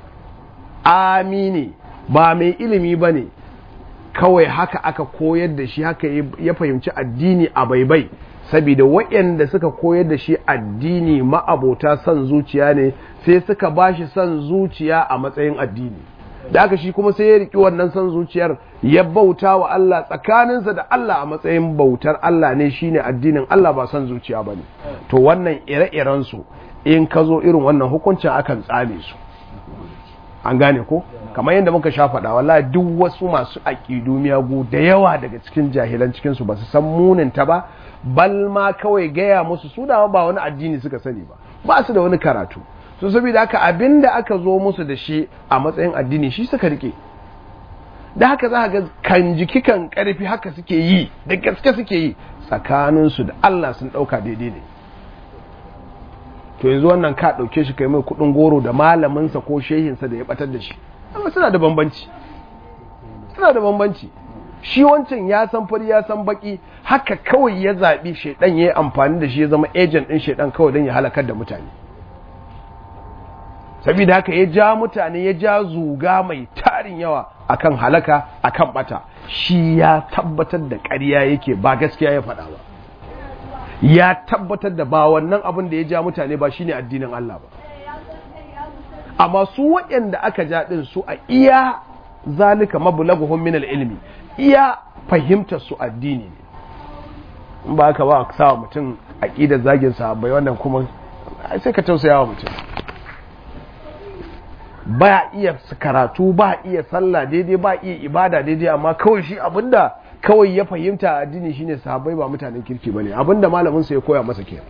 amini ba mai ilimi ba ne kawai haka aka koyar da shi haka ya fahimci addini a baibai saboda waɗanda suka koyar da shi addini ma'abota son zuciya ne sai suka ba shi son zuciya a matsayin addini da aka shi kuma sai ya riƙi wannan son zuciyar ya bauta wa Allah tsakaninsa da Allah a matsayin bautar Allah ne shine addinin Allah ba son zuciya ba ne to wannan ire-iren su in ka zo irin wannan hukuncin akan tsame su an gane ko kamar yadda muka sha faɗa wallahi duk wasu masu aƙidu miyagu da yawa daga cikin jahilan cikin su ba su san munin ta ba bal ma kawai gaya musu su da ba wani addini suka sani ba ba su da wani karatu so saboda haka abinda aka zo musu da shi a matsayin addini shi suka rike da haka za ga kan jiki kan karfi haka suke yi da gaske suke yi tsakaninsu da Allah sun ɗauka daidai ne to yanzu wannan ka ɗauke shi kai mai kuɗin goro da malaminsa ko shehinsa da ya ɓatar da shi amma suna da bambanci suna da bambanci shi wancan ya san fari ya san baki haka kawai ya zaɓi shaidan ya yi amfani da shi ya zama ejen ɗin shaidan kawai don ya halakar da mutane saboda haka ya ja mutane ya ja zuga mai tarin yawa akan halaka akan bata shi ya tabbatar da ƙarya yake ba gaskiya ya faɗa ba ya tabbatar da ba wannan abin da ya ja mutane ba shine addinin Allah ba amma su waɗanda aka ja ɗin su a iya zalika mablaguhum min ilmi iya fahimtar su addini ne in ba ka ba sa mutum aqidar zagin sahabbai wannan kuma sai ka tausaya wa mutum ba iya karatu ba iya sallah daidai ba iya ibada daidai amma kawai shi abinda kawai ya fahimta addini shine sahabbai ba mutanen kirki bane abinda malamin sa ya koya masa kenan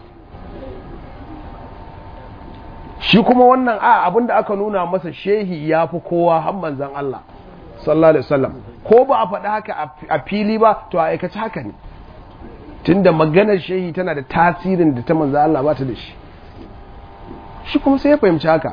shi kuma wannan a abinda aka nuna masa shehi ya fi kowa har manzon Allah sallallahu alaihi wasallam ko ba a faɗi haka a fili ba to a aikace haka ne tunda maganar shehi tana da tasirin da ta manzon Allah ba ta da shi shi kuma sai ya fahimci haka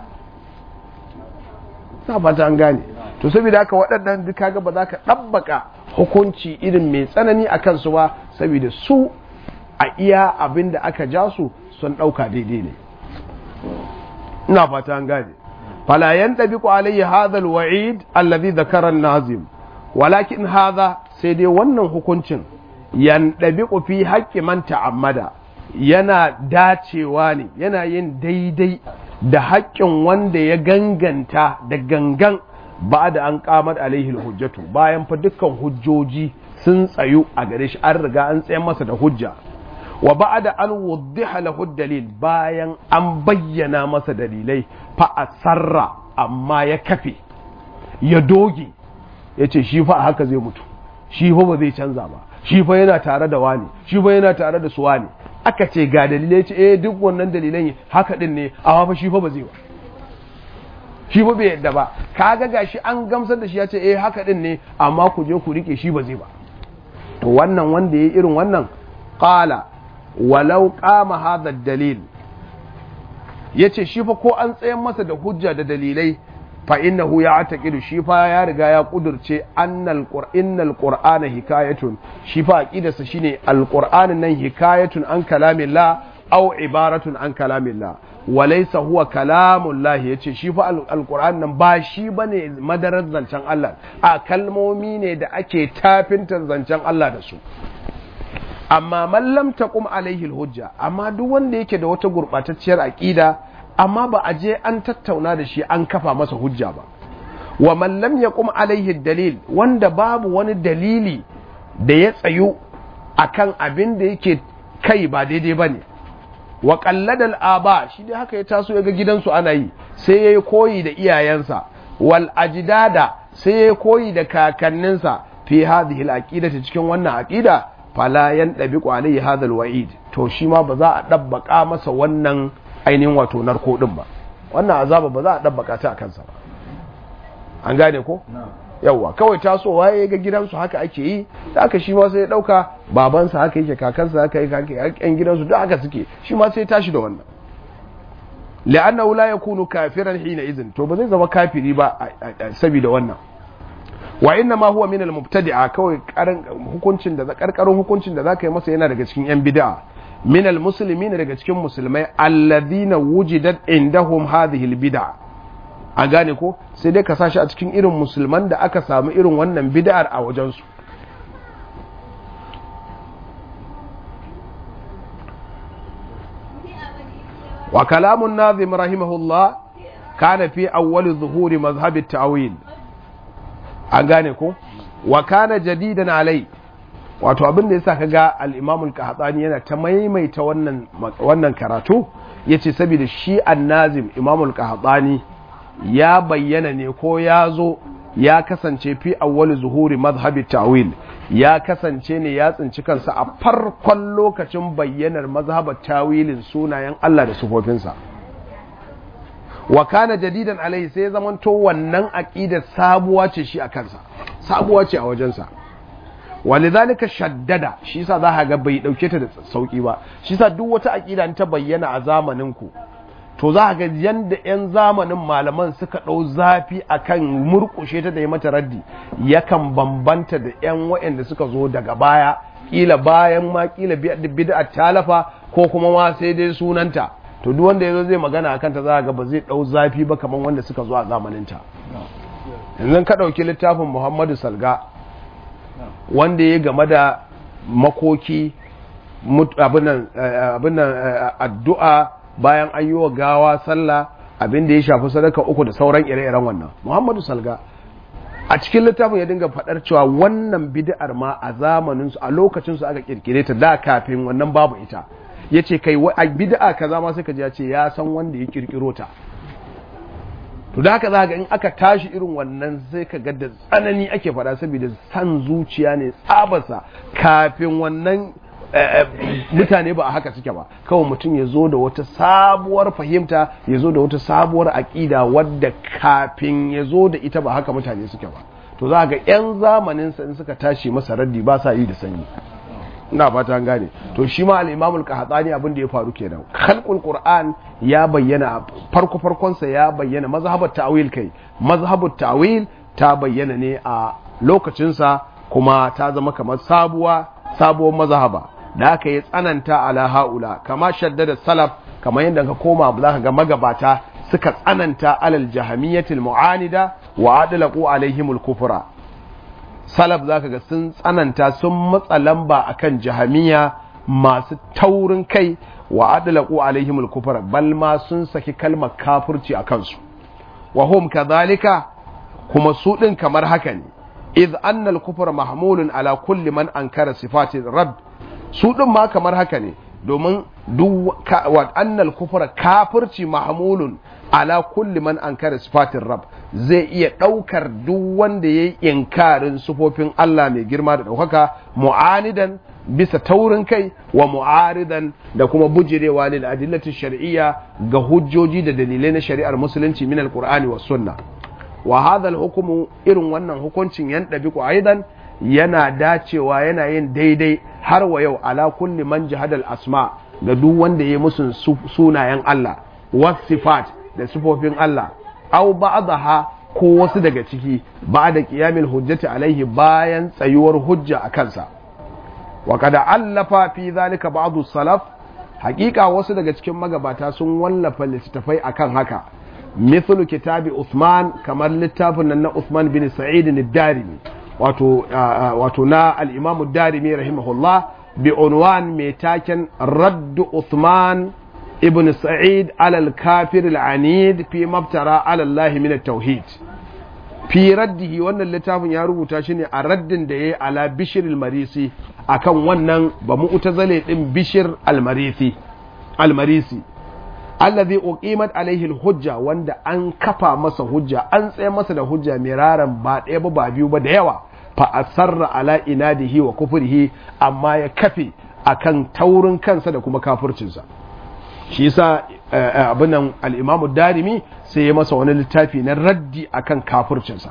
na fata an gane to saboda haka waɗannan duk kaga ba za ka ɗabbaka hukunci irin mai tsanani a kansu ba saboda su a iya abin da aka ja su sun ɗauka daidai ne ina fata an gane fala yantabiqu alayhi hadha alwa'id alladhi dhakara an-nazim walakin hadha sai dai wannan hukuncin yantabiqu fi haqqi man ta'ammada yana dacewa ne yana yin daidai da haƙƙin wanda ya ganganta da gangan ba da an kamar alaihi hujjatu bayan fa dukkan hujjoji sun tsayu a gare shi an riga an tsaye masa da hujja wa ba da an wuddiha lahu dalil bayan an bayyana masa dalilai fa asarra amma ya kafe ya doge ya ce shi fa a haka zai mutu shi fa ba zai canza ba shi fa yana tare da wani shi fa yana tare da su wani aka ce ga dalilai ce eh duk wannan dalilan haka din ne amma fa shi fa ba zai ba shi fa bai yadda ba kaga gashi an gamsar da shi ya ce eh haka din ne amma ku je ku rike shi ba zai ba to wannan wanda yayi irin wannan qala walau qama hadha dalil yace shi fa ko an tsayan masa da hujja da dalilai fa innahu ya'taqidu shi fa ya riga ya kudurce annal qur'anal qur'ana hikayatun shi fa aqidarsa shine alqur'anin nan hikayatun an kalamillah aw ibaratun an kalamillah walaysa huwa kalamullah yace shi fa alqur'an nan ba shi bane madarar zancen Allah a kalmomi ne da ake tafintan zancen Allah da su amma man lam taqum alaihi alhujja amma duk wanda yake da wata gurbatacciyar aqida amma ba a je an tattauna da shi an kafa masa hujja ba wa man lam yaqum alaihi dalil wanda babu wani dalili da ya tsayu akan abin da yake kai ba daidai bane wa qalladal aba shi dai haka ya taso ya ga gidansu ana yi sai yayi koyi da iyayensa wal ajdada sai yayi koyi da kakanninsa fi hadhihi al aqidati cikin wannan aqida fala yandabiqu alaihi hadha al wa'id to shi ma ba za a dabbaka masa wannan ainihin wato narko din ba wannan azaba ba za a dabbaka ta a kansa ba an gane ko yawwa kawai tasowa ya ga gidansu haka ake yi da aka shi ma sai ya dauka babansa haka yake kakansa haka yake yan gidansu duk haka suke shi ma sai tashi da wannan la'annahu la yakunu kafiran hina izin to ba zai zama kafiri ba saboda wannan wa inna ma huwa min al-mubtadi'a kawai hukuncin da karkarun hukuncin da zaka yi masa yana daga cikin yan bid'a min al-muslimin daga cikin musulmai alladhina wujidat indahum hadhihi al-bid'a a gane ko sai dai ka sashi a cikin irin musulman da aka samu irin wannan bid'ar a wajen su wa kalamun nazim rahimahullah kana fi awwal zuhuri mazhab at-ta'wil an gane ko wa kana jadidan alai wato abin da yasa kaga al-Imam al-Qahtani yana ta maimaita wannan wannan karatu yace saboda shi an-Nazim Imam al-Qahtani ya bayyana ne ko ya zo ya kasance fi awwal zuhuri madhhabi ta'wil ya kasance ne ya tsinci kansa a farkon lokacin bayyanar mazhabar tawilin sunayen Allah da sufofinsa wa kana jadidan alaihi sai ya zamanto wannan aqidar sabuwa ce shi a kansa sabuwa ce a wajensa walidhalika shaddada shi yasa za ga bai dauke ta da sauki ba shi yasa duk wata aqida ta bayyana a zamanin ku to za ga yanda yan zamanin malaman suka dau zafi akan murkushe ta da yi mata raddi yakan bambanta da yan waɗanda suka zo daga baya kila bayan ma kila bid'a talafa ko kuma ma sai dai sunanta to duk wanda yazo zai magana akan ta za ga ba zai dau zafi ba kamar wanda suka zo a zamanin ta yanzu ka dauki littafin Muhammadu Salga wanda ya game da makoki abin addu'a bayan an yi wa gawa sallah abin da ya shafi sadaka uku da sauran ire-iren wannan muhammadu salga a cikin littafin ya dinga faɗar cewa wannan bid'ar ma a zamaninsu a lokacinsu aka kirkire ta da kafin wannan babu ita ya ce kai a bid'a kaza ma sai ka ji ya ce ya san wanda ya kirkiro ta to da haka za ga in aka tashi irin wannan sai ka ga da tsanani ake faɗa saboda san zuciya ne tsabarsa kafin wannan mutane ba a haka suke ba kawai mutum ya zo da wata sabuwar fahimta ya zo da wata sabuwar aƙida wadda kafin ya zo da ita ba haka mutane suke ba to za ga 'yan zamaninsa in suka tashi masa raddi ba sa yi da sanyi ina fata an gane to shi ma al-imamul qahtani abin da ya faru kenan khalqul qur'an ya bayyana farko farkon sa ya bayyana mazhabat ta'wil kai mazhabut ta'wil ta bayyana ne a lokacin sa kuma ta zama kamar sabuwa sabuwar mazhaba da aka yi tsananta ala haula kama shaddada salaf kamar yadda ka koma za ka ga magabata suka tsananta alal jahamiyyatil mu'anida wa adlaqu alaihimul kufra salaf zaka ga sun tsananta sun matsa lamba akan jahamiya masu taurin kai wa adlaqu alaihimul kufra bal ma sun saki kalmar kafirci a kansu wa hum kadhalika kuma su din kamar haka ne iz anna al kufra mahmulun ala kulli man ankara sifati rabb su din ma kamar haka ne domin duk wa anna al kufra kafirci mahmulun ala kulli man ankara sifatin rab zai iya ɗaukar duk wanda ya yi inkarin sufofin Allah mai girma da ɗaukaka mu'anidan bisa taurin kai wa mu'aridan da kuma bujirewa lil adillatin shar'iyya ga hujjoji da dalilai na shari'ar musulunci min alqur'ani was sunna wa hadha hukumu irin wannan hukuncin yan dabiqu aidan yana dacewa yana yin daidai har wa yau ala kulli man jahadal asma ga duk wanda ya yi musun sunayen Allah was sifat da sifofin Allah au ba'daha ko wasu daga ciki ba da qiyamil hujjati alaihi bayan tsayuwar hujja a kansa wa kada allafa fi zalika ba'du salaf hakika wasu daga cikin magabata sun wallafa littattafai akan haka mithlu kitabi Uthman kamar littafin nan na Uthman bin Sa'id ad-Darimi wato wato na al-Imam ad-Darimi rahimahullah bi unwan mai taken Radd Uthman ابن سعيد على الكافر العنيد في مبترى على الله من التوحيد في رده wannan littafin ya rubuta shi ne a raddin da yayi ala bishir al-marisi akan wannan ba mu'tazile din bishir al-marisi al-marisi alladhi uqimat alaihi al-hujja wanda an kafa masa hujja an tsaye masa da hujja miraran ba ɗaya ba ba biyu ba da yawa fa asarra ala inadihi wa kufrihi amma ya kafe akan taurin kansa da kuma kafircinsa shi yasa abin nan al-Imam darimi sai ya masa wani littafi na raddi akan kafircinsa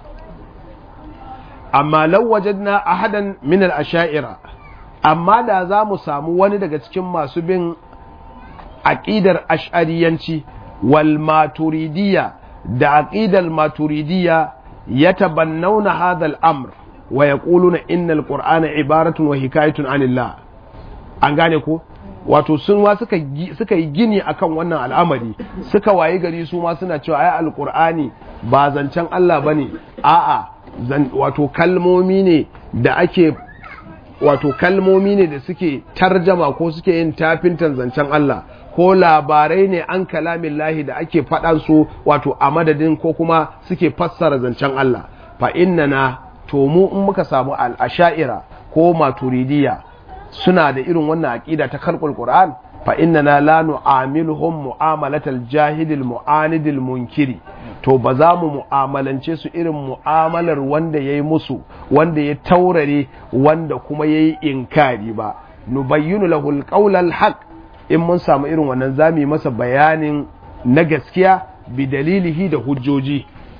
amma law wajadna ahadan min al-asha'ira amma da za mu samu wani daga cikin masu bin aqidar ash'ariyanci wal maturidiyya da aqidar maturidiyya yatabannawna hadha al-amr wa yaquluna inna al-qur'ana ibaratun wa hikayatun anillah an gane ko wato sun ma suka suka yi gini akan wannan al'amari suka wayi gari su ma suna cewa ai alqur'ani ba zancen Allah bane a'a wato kalmomi ne da ake wato kalmomi ne da suke tarjama ko suke yin tafintan zancen Allah ko labarai ne an kalamin lahi da ake faɗan su wato a madadin ko kuma suke fassara zancen Allah fa innana to mu in muka samu al-asha'ira ko maturidiyya suna da irin wannan aqida ta khalqul qur'an fa innana la nu'amiluhum mu'amalatal jahilil mu'anidil munkiri to ba za mu mu'amalance su irin mu'amalar wanda yayi musu wanda ya taurare wanda kuma yayi inkari ba nubayyinu lahu alqawlal haqq in mun samu irin wannan zamu yi masa bayanin na gaskiya bi dalilihi da hujjoji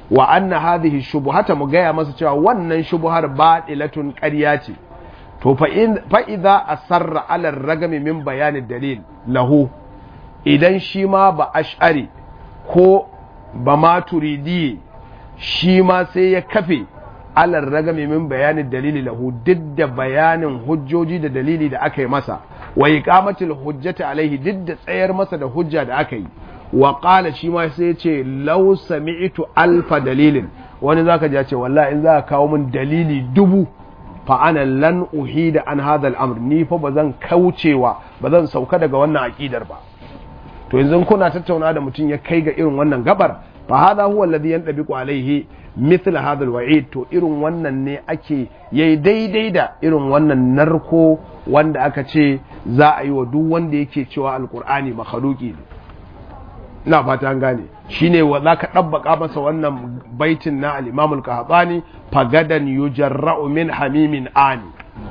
wa anna hadhihi shubuhata mu gaya masa cewa wannan shubuhar batilatun ƙarya ce to fa idza asarra ala ragami min bayani dalil lahu idan shi ma ba ash'ari ko ba ma turidi shi ma sai ya kafe ala ragami min bayani dalili lahu duk da bayanin hujjoji da dalili da aka yi masa wa iqamatul hujjati alaihi duk da tsayar masa da hujja da aka yi wa qala shi ma sai ya ce law sami'tu alfa dalilin wani zaka ji ya ce wallahi in za ka kawo min dalili dubu fa ana lan uhida an hadha al-amr ni fa bazan kaucewa bazan sauka daga wannan aqidar ba to yanzu kuna tattauna da mutum ya kai ga irin wannan gabar fa hadha huwa alladhi yantabiqu alayhi mithla hadha al-wa'id to irin wannan ne ake yayi daidai da irin wannan narko wanda aka ce za a yi wa duk wanda yake cewa alqur'ani makhluqi ne ina fata an gane shine wa zaka dabbaka masa wannan baitin na al-Imam al-Qahtani fagadan yujarra'u min hamimin ani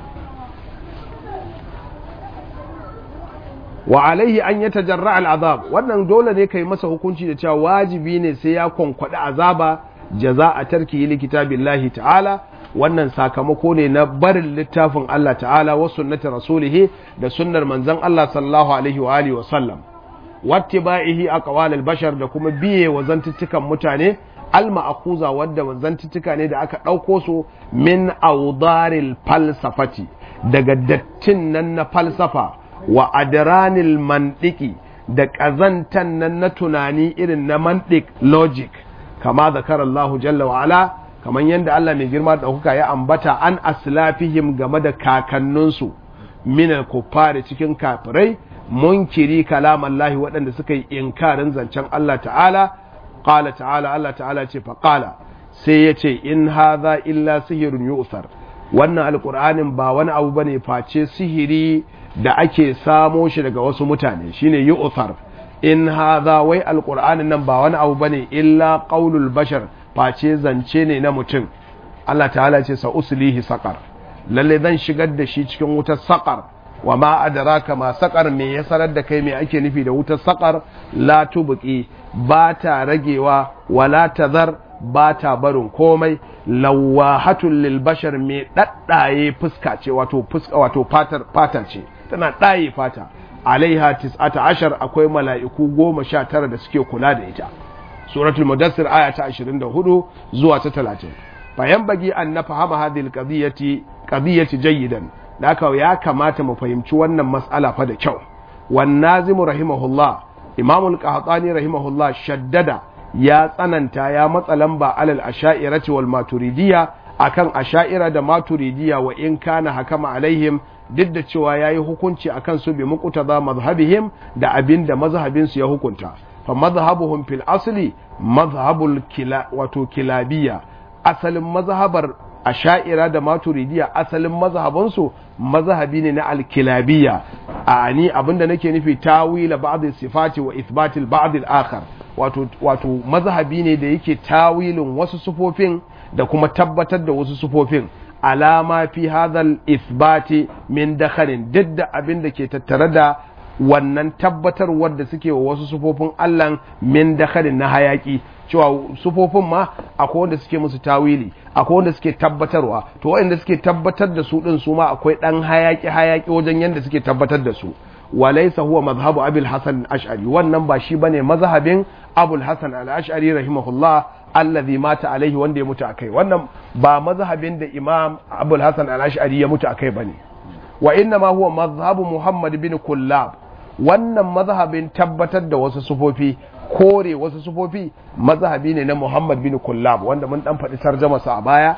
wa alaihi an yatajarra al-azab wannan dole ne kai masa hukunci da cewa wajibi ne sai ya konkwada azaba jaza'a tarki li kitabillahi ta'ala wannan sakamako ne na barin littafin Allah ta'ala wa sunnati rasulihi da sunnar manzon Allah sallallahu alaihi wa alihi wa sallam wattiba'ihi aqwal al-bashar da kuma biye wa zantuttukan mutane al-ma'khuza wadda zantuttuka ne da aka dauko su min awdaril falsafati daga dattin nan na falsafa wa adranil mandiki da kazantan nan na tunani irin na mantik logic kama zakar Allah jalla wa ala kaman yanda Allah mai girma da kuka ya ambata an aslafihim game da kakanninsu min al-kuffari cikin kafirai munkiri kalamallahi waɗanda suka yi inkarin zancen Allah ta'ala ƙala ta'ala Allah ta'ala ce faƙala sai ya ce in haza illa sihirun yu'thar wannan alƙur'anin ba wani abu bane face sihiri da ake samo shi daga wasu mutane shine yu'thar in haza wai alƙur'anin nan ba wani abu bane illa qaulul bashar face zance ne na mutum Allah ta'ala ce sa uslihi saqar lalle zan shigar da shi cikin wutar saqar wa ma adraka ma saqar me ya sanar da kai me ake nufi da wutar saqar la tubqi ba ta ragewa wala tazar ba ta barin komai lawahatul lil bashar me daddaye fuska ce wato fuska wato fatar fata ce tana daye fata alaiha tis'ata ashar akwai mala'iku goma sha tara da suke kula da ita suratul mudassir aya ta 24 zuwa ta 30 bayan bagi an na fahama hadhihi alqadiyati qadiyati jayyidan da haka ya kamata mu fahimci wannan mas'ala fa da kyau wan nazimu rahimahullah imamul qahtani rahimahullah shaddada ya tsananta ya matsa lamba alal asha'irati wal maturidiyya akan asha'ira da maturidiyya wa in kana hakama alaihim duk da cewa yayi hukunci akan su bi muqtada mazhabihim da abin da mazhabin su ya hukunta fa mazhabuhum fil asli mazhabul kila wato kilabiyya asalin mazhabar asha'ira da maturidiya asalin mazhabansu mazhabi ne na alkilabiya a ni abinda nake nufi tawila ba'd sifati wa ithbatil ba'd al-akhar wato wato mazhabi ne da yake tawilin wasu sufofin da kuma tabbatar da wasu sufofin alama fi hadhal ithbati min dakhalin duk da abin da ke tattare da wannan tabbatarwar da suke wa wasu sufofin Allah min dakhalin na hayaki cewa sufofin ma akwai wanda suke musu tawili akwai wanda suke tabbatarwa to wanda suke tabbatar da su din su ma akwai dan hayaki hayaki wajen yanda suke tabbatar da su walaysa huwa mazhabu abul hasan al-ash'ari wannan ba shi bane mazhabin abul hasan al-ash'ari rahimahullah alladhi mata alaihi wanda ya mutu akai wannan ba mazhabin da imam abul hasan al-ash'ari ya mutu akai bane wa inna ma huwa mazhabu muhammad bin kullab wannan mazhabin tabbatar da wasu sufofi kore wasu sufofi mazhabi ne na Muhammad bin Kullab wanda mun dan faɗi tarjama sa a baya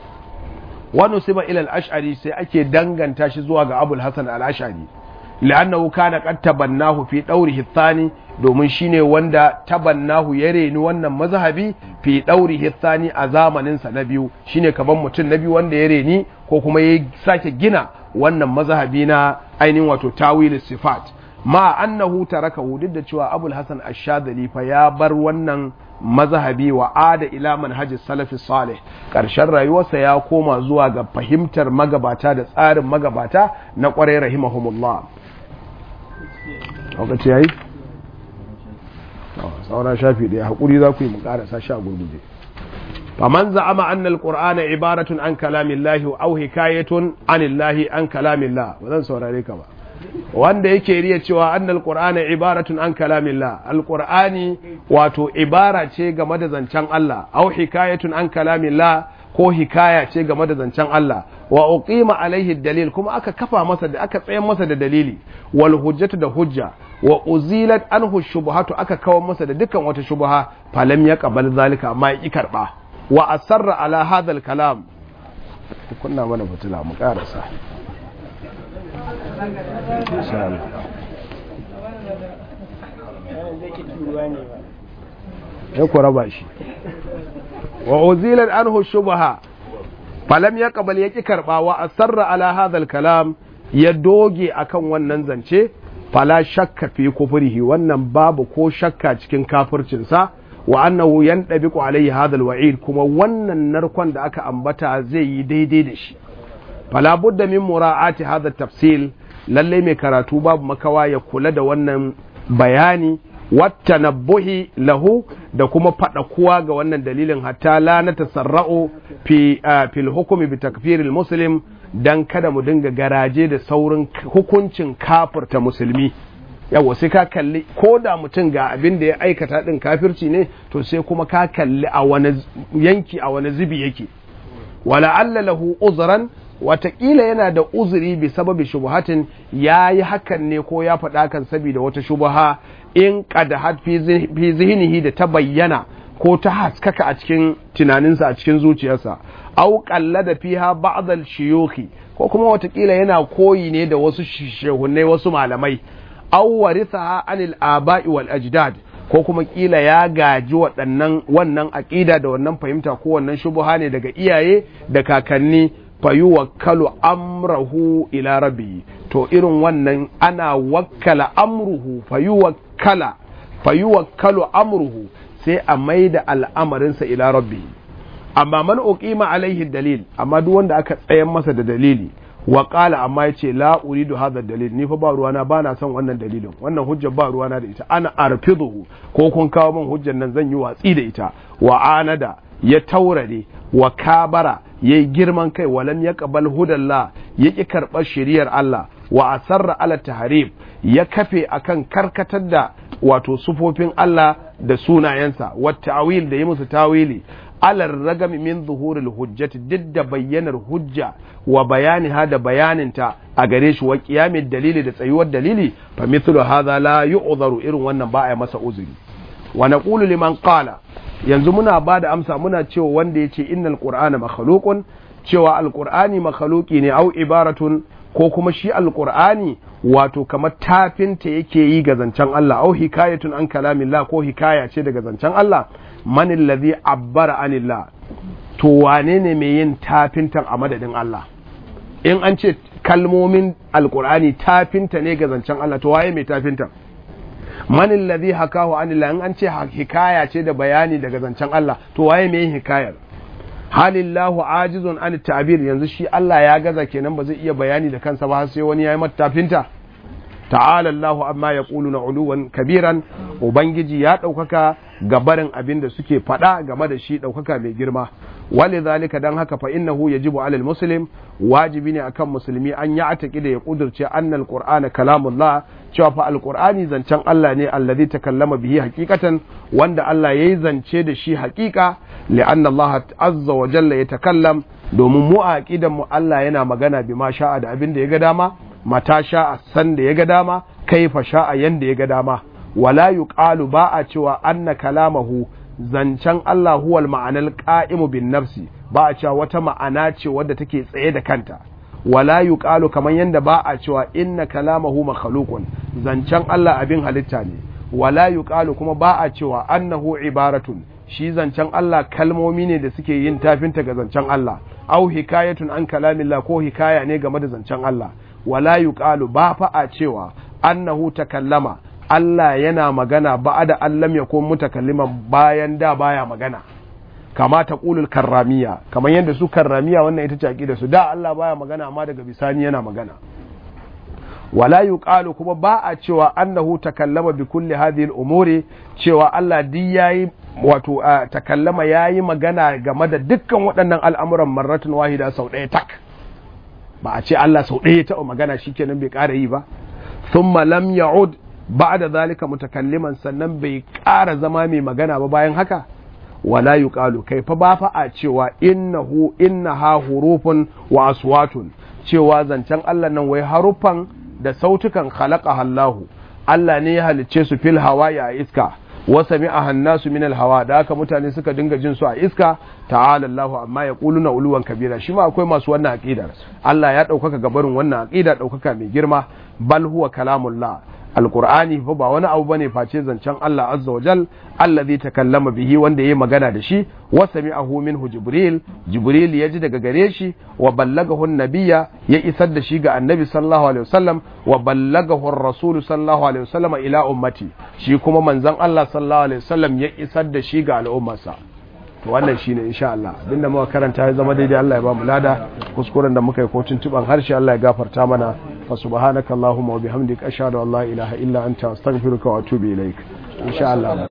wani siba ila al-ash'ari sai ake danganta shi zuwa ga Abul Hasan al-Ash'ari li'annahu kana qad tabannahu fi dawrihi thani domin shine wanda tabannahu ya reni wannan mazhabi fi dawrihi thani a zamanin sa na biyu shine kaman mutum na biyu wanda ya reni ko kuma ya sake gina wannan mazhabi na ainihin wato tawil sifat ma annahu tarakahu duk da cewa abul hasan ash-shadhali fa ya bar wannan mazhabi wa ada ila manhaji salafi salih karshen rayuwarsa ya koma zuwa ga fahimtar magabata da tsarin magabata na kwarai rahimahumullah lokaci yayi saura shafi ɗaya hakuri za ku yi mu karasa sha gurguje faman za'ama anna alqur'ana ibaratun an kalamillahi aw hikayatun anillahi an kalamillah ba zan saurare ka ba wanda yake riya cewa anna alqur'ana ibaratun an kalamillah alqur'ani wato ibara ce game da zancen Allah aw hikayatun an kalamillah ko hikaya ce game da zancen Allah wa uqima alaihi dalil kuma aka kafa masa da aka tsayar masa da dalili wal hujjatu da hujja wa uzilat anhu shubhatu aka kawo masa da dukkan wata shubha falam yaqbal zalika amma ya karba wa asarra ala hadha al kalam kunna mana fitila mu karasa insha Allah ya ku raba shi wa uzilat anhu shubha falam ya kabal ya ki karba wa asarra ala hadha kalam ya doge akan wannan zance fala shakka fi kufrihi wannan babu ko shakka cikin kafircinsa wa annahu yandabiqu alayhi hadha alwa'id kuma wannan narkon da aka ambata zai yi daidai da shi fala budda min mura'ati hadha tafsil lalle mai karatu babu makawa ya kula da wannan bayani wata nabbuhi lahu da kuma faɗakuwa ga wannan dalilin hatta la na tasarra'u fi fil hukumi bi takfiril muslim dan kada mu dinga garaje da saurin hukuncin kafirta musulmi yawa sai ka kalli ko da mutum ga abin da ya aikata din kafirci ne to sai kuma ka kalli a wani yanki a wani zubi yake wala alla lahu uzran watakila yana da uzuri bi sababi shubuhatin ya yi hakan ne ko ya faɗa kan saboda wata shubuha in qadahat fi zihnihi da ta bayyana ko ta haskaka a cikin tunaninsa a cikin zuciyarsa au da fiha ba'd al-shuyukhi ko kuma watakila yana koyi ne da wasu shehunai wasu malamai au warithaha anil aba'i wal ajdad ko kuma kila ya gaji waɗannan wannan aƙida da wannan fahimta ko wannan shubuha ne daga iyaye da kakanni fayuwakkalu amrahu ila rabbi to irin wannan ana wakkala amruhu fayuwakkala fayuwakkalu amruhu sai a maida al'amarinsa ila rabbi amma man uqima alaihi dalil amma duk wanda aka tsayan masa da dalili wa qala amma yace la uridu hadha dalil ni fa ba ruwana ba na son wannan dalilin wannan hujjar ba ruwana da ita ana arfiduhu ko kun kawo min hujjar nan zan yi watsi da ita wa anada ya taurare wa kabara ya yi girman kai walam ya kabal hudalla ya ƙi karɓar shiriyar Allah wa asarra ala taharib ya kafe akan karkatar da wato sufofin Allah da sunayensa wa ta'wil da yi musu tawili alar ragami min zuhuril hujjati duk da bayyanar hujja wa bayani ha da bayaninta a gare shi wa qiyamid dalili da tsayuwar dalili fa mithlu hadha la yu'dharu irin wannan ba a masa uzuri wa naqulu liman qala yanzu muna ba da amsa muna cewa wanda ya ce innal qur'ana makhluqun cewa alqur'ani makhluqi ne au ibaratun ko kuma shi alqur'ani wato kamar tafinta yake yi ga zancen Allah au hikayatun an kalamillah ko hikaya ce daga zancen Allah man allazi abbara anillah to wane ne mai yin tafintan a madadin Allah in an ce kalmomin alqur'ani tafinta ne ga zancen Allah to waye mai tafintan man alladhi hakahu anillah in an ce hikaya ce da bayani daga zancen Allah to waye mai yin hikayar halillahu ajizun an ta'bir yanzu shi Allah ya gaza kenan ba zai iya bayani da kansa ba sai wani yayi mata tafinta ta'ala Allahu amma yaquluna uluwan kabiran ubangiji ya daukaka ga barin abin da suke faɗa game da shi daukaka mai girma wali zalika dan haka fa innahu yajibu alal muslim wajibi ne akan musulmi an ya ataki da ya kudurce annal qur'ana kalamullah cewa fa alqur'ani zancen Allah ne allazi takallama bihi haqiqatan wanda Allah yayi zance da shi haqiqa li'anna Allah azza wa jalla yatakallam domin mu a aqidan mu Allah yana magana bima sha'a da abin da ya ga dama mata sha'a san da ya ga dama kaifa sha'a yanda ya ga dama wala yuqalu ba a cewa anna kalamahu zancen Allah huwal ma'anar qa'imu bin nafsi ba a cewa wata ma'ana ce wadda take tsaye da kanta wala yuqalu kamar yanda ba a cewa inna kalamahu makhluqun zancen Allah abin halitta ne wala yuqalu kuma ba a cewa annahu ibaratun shi zancen Allah kalmomi ne da suke yin tafinta ga zancen Allah au hikayatun an kalamillah ko hikaya ne game da zancen Allah wala yuqalu ba fa a cewa annahu takallama Allah yana magana ba da Allah ya kuma mutakalliman bayan da baya magana kama ta ƙulul karramiya kamar yadda su karramiya wannan ita ce da su da Allah baya magana amma daga bisani yana magana wala yuqalu kuma ba a cewa annahu takallama bi kulli hadhihi al-umuri cewa Allah di yayi wato takallama yayi magana game da dukkan waɗannan al'amuran marratun wahida sau ɗaya tak ba a ce Allah sau ɗaya ta magana shikenan bai ƙara yi ba thumma lam ya'ud ba'da zalika mutakalliman sannan bai ƙara zama mai magana ba bayan haka wala yuqalu kai fa ba fa a cewa innahu innaha hurufun wa aswatun cewa zancen Allah nan wai haruffan da sautukan khalaqa Allahu Allah ne ya halicce su fil hawa'i a iska wa sami'a hannasu min al hawa da haka mutane suka dinga jin su a iska ta'ala Allahu amma yaquluna uluwan kabira shi ma akwai masu wannan aqidar Allah ya ɗaukaka gabarin wannan aqida ɗaukaka mai girma bal huwa kalamullah alqur'ani fa ba wani abu bane face zancen Allah azza wa jal allazi takallama bihi wanda yayi magana da shi wa sami'ahu minhu jibril jibril ya ji daga gare shi wa ballagahu nabiyya ya isar da shi ga annabi sallallahu alaihi wasallam wa ballagahu ar-rasul sallallahu alaihi wasallam ila ummati shi kuma manzon Allah sallallahu alaihi wasallam ya isar da shi ga al'ummarsa to wannan shine insha Allah abinda muka karanta ya zama daidai Allah ya ba mu lada kuskuren da muka yi ko tuntuban harshe Allah ya gafarta mana fa subhanaka allahumma wa bihamdika ashhadu an la ilaha illa anta astaghfiruka wa atubu ilaik insha Allah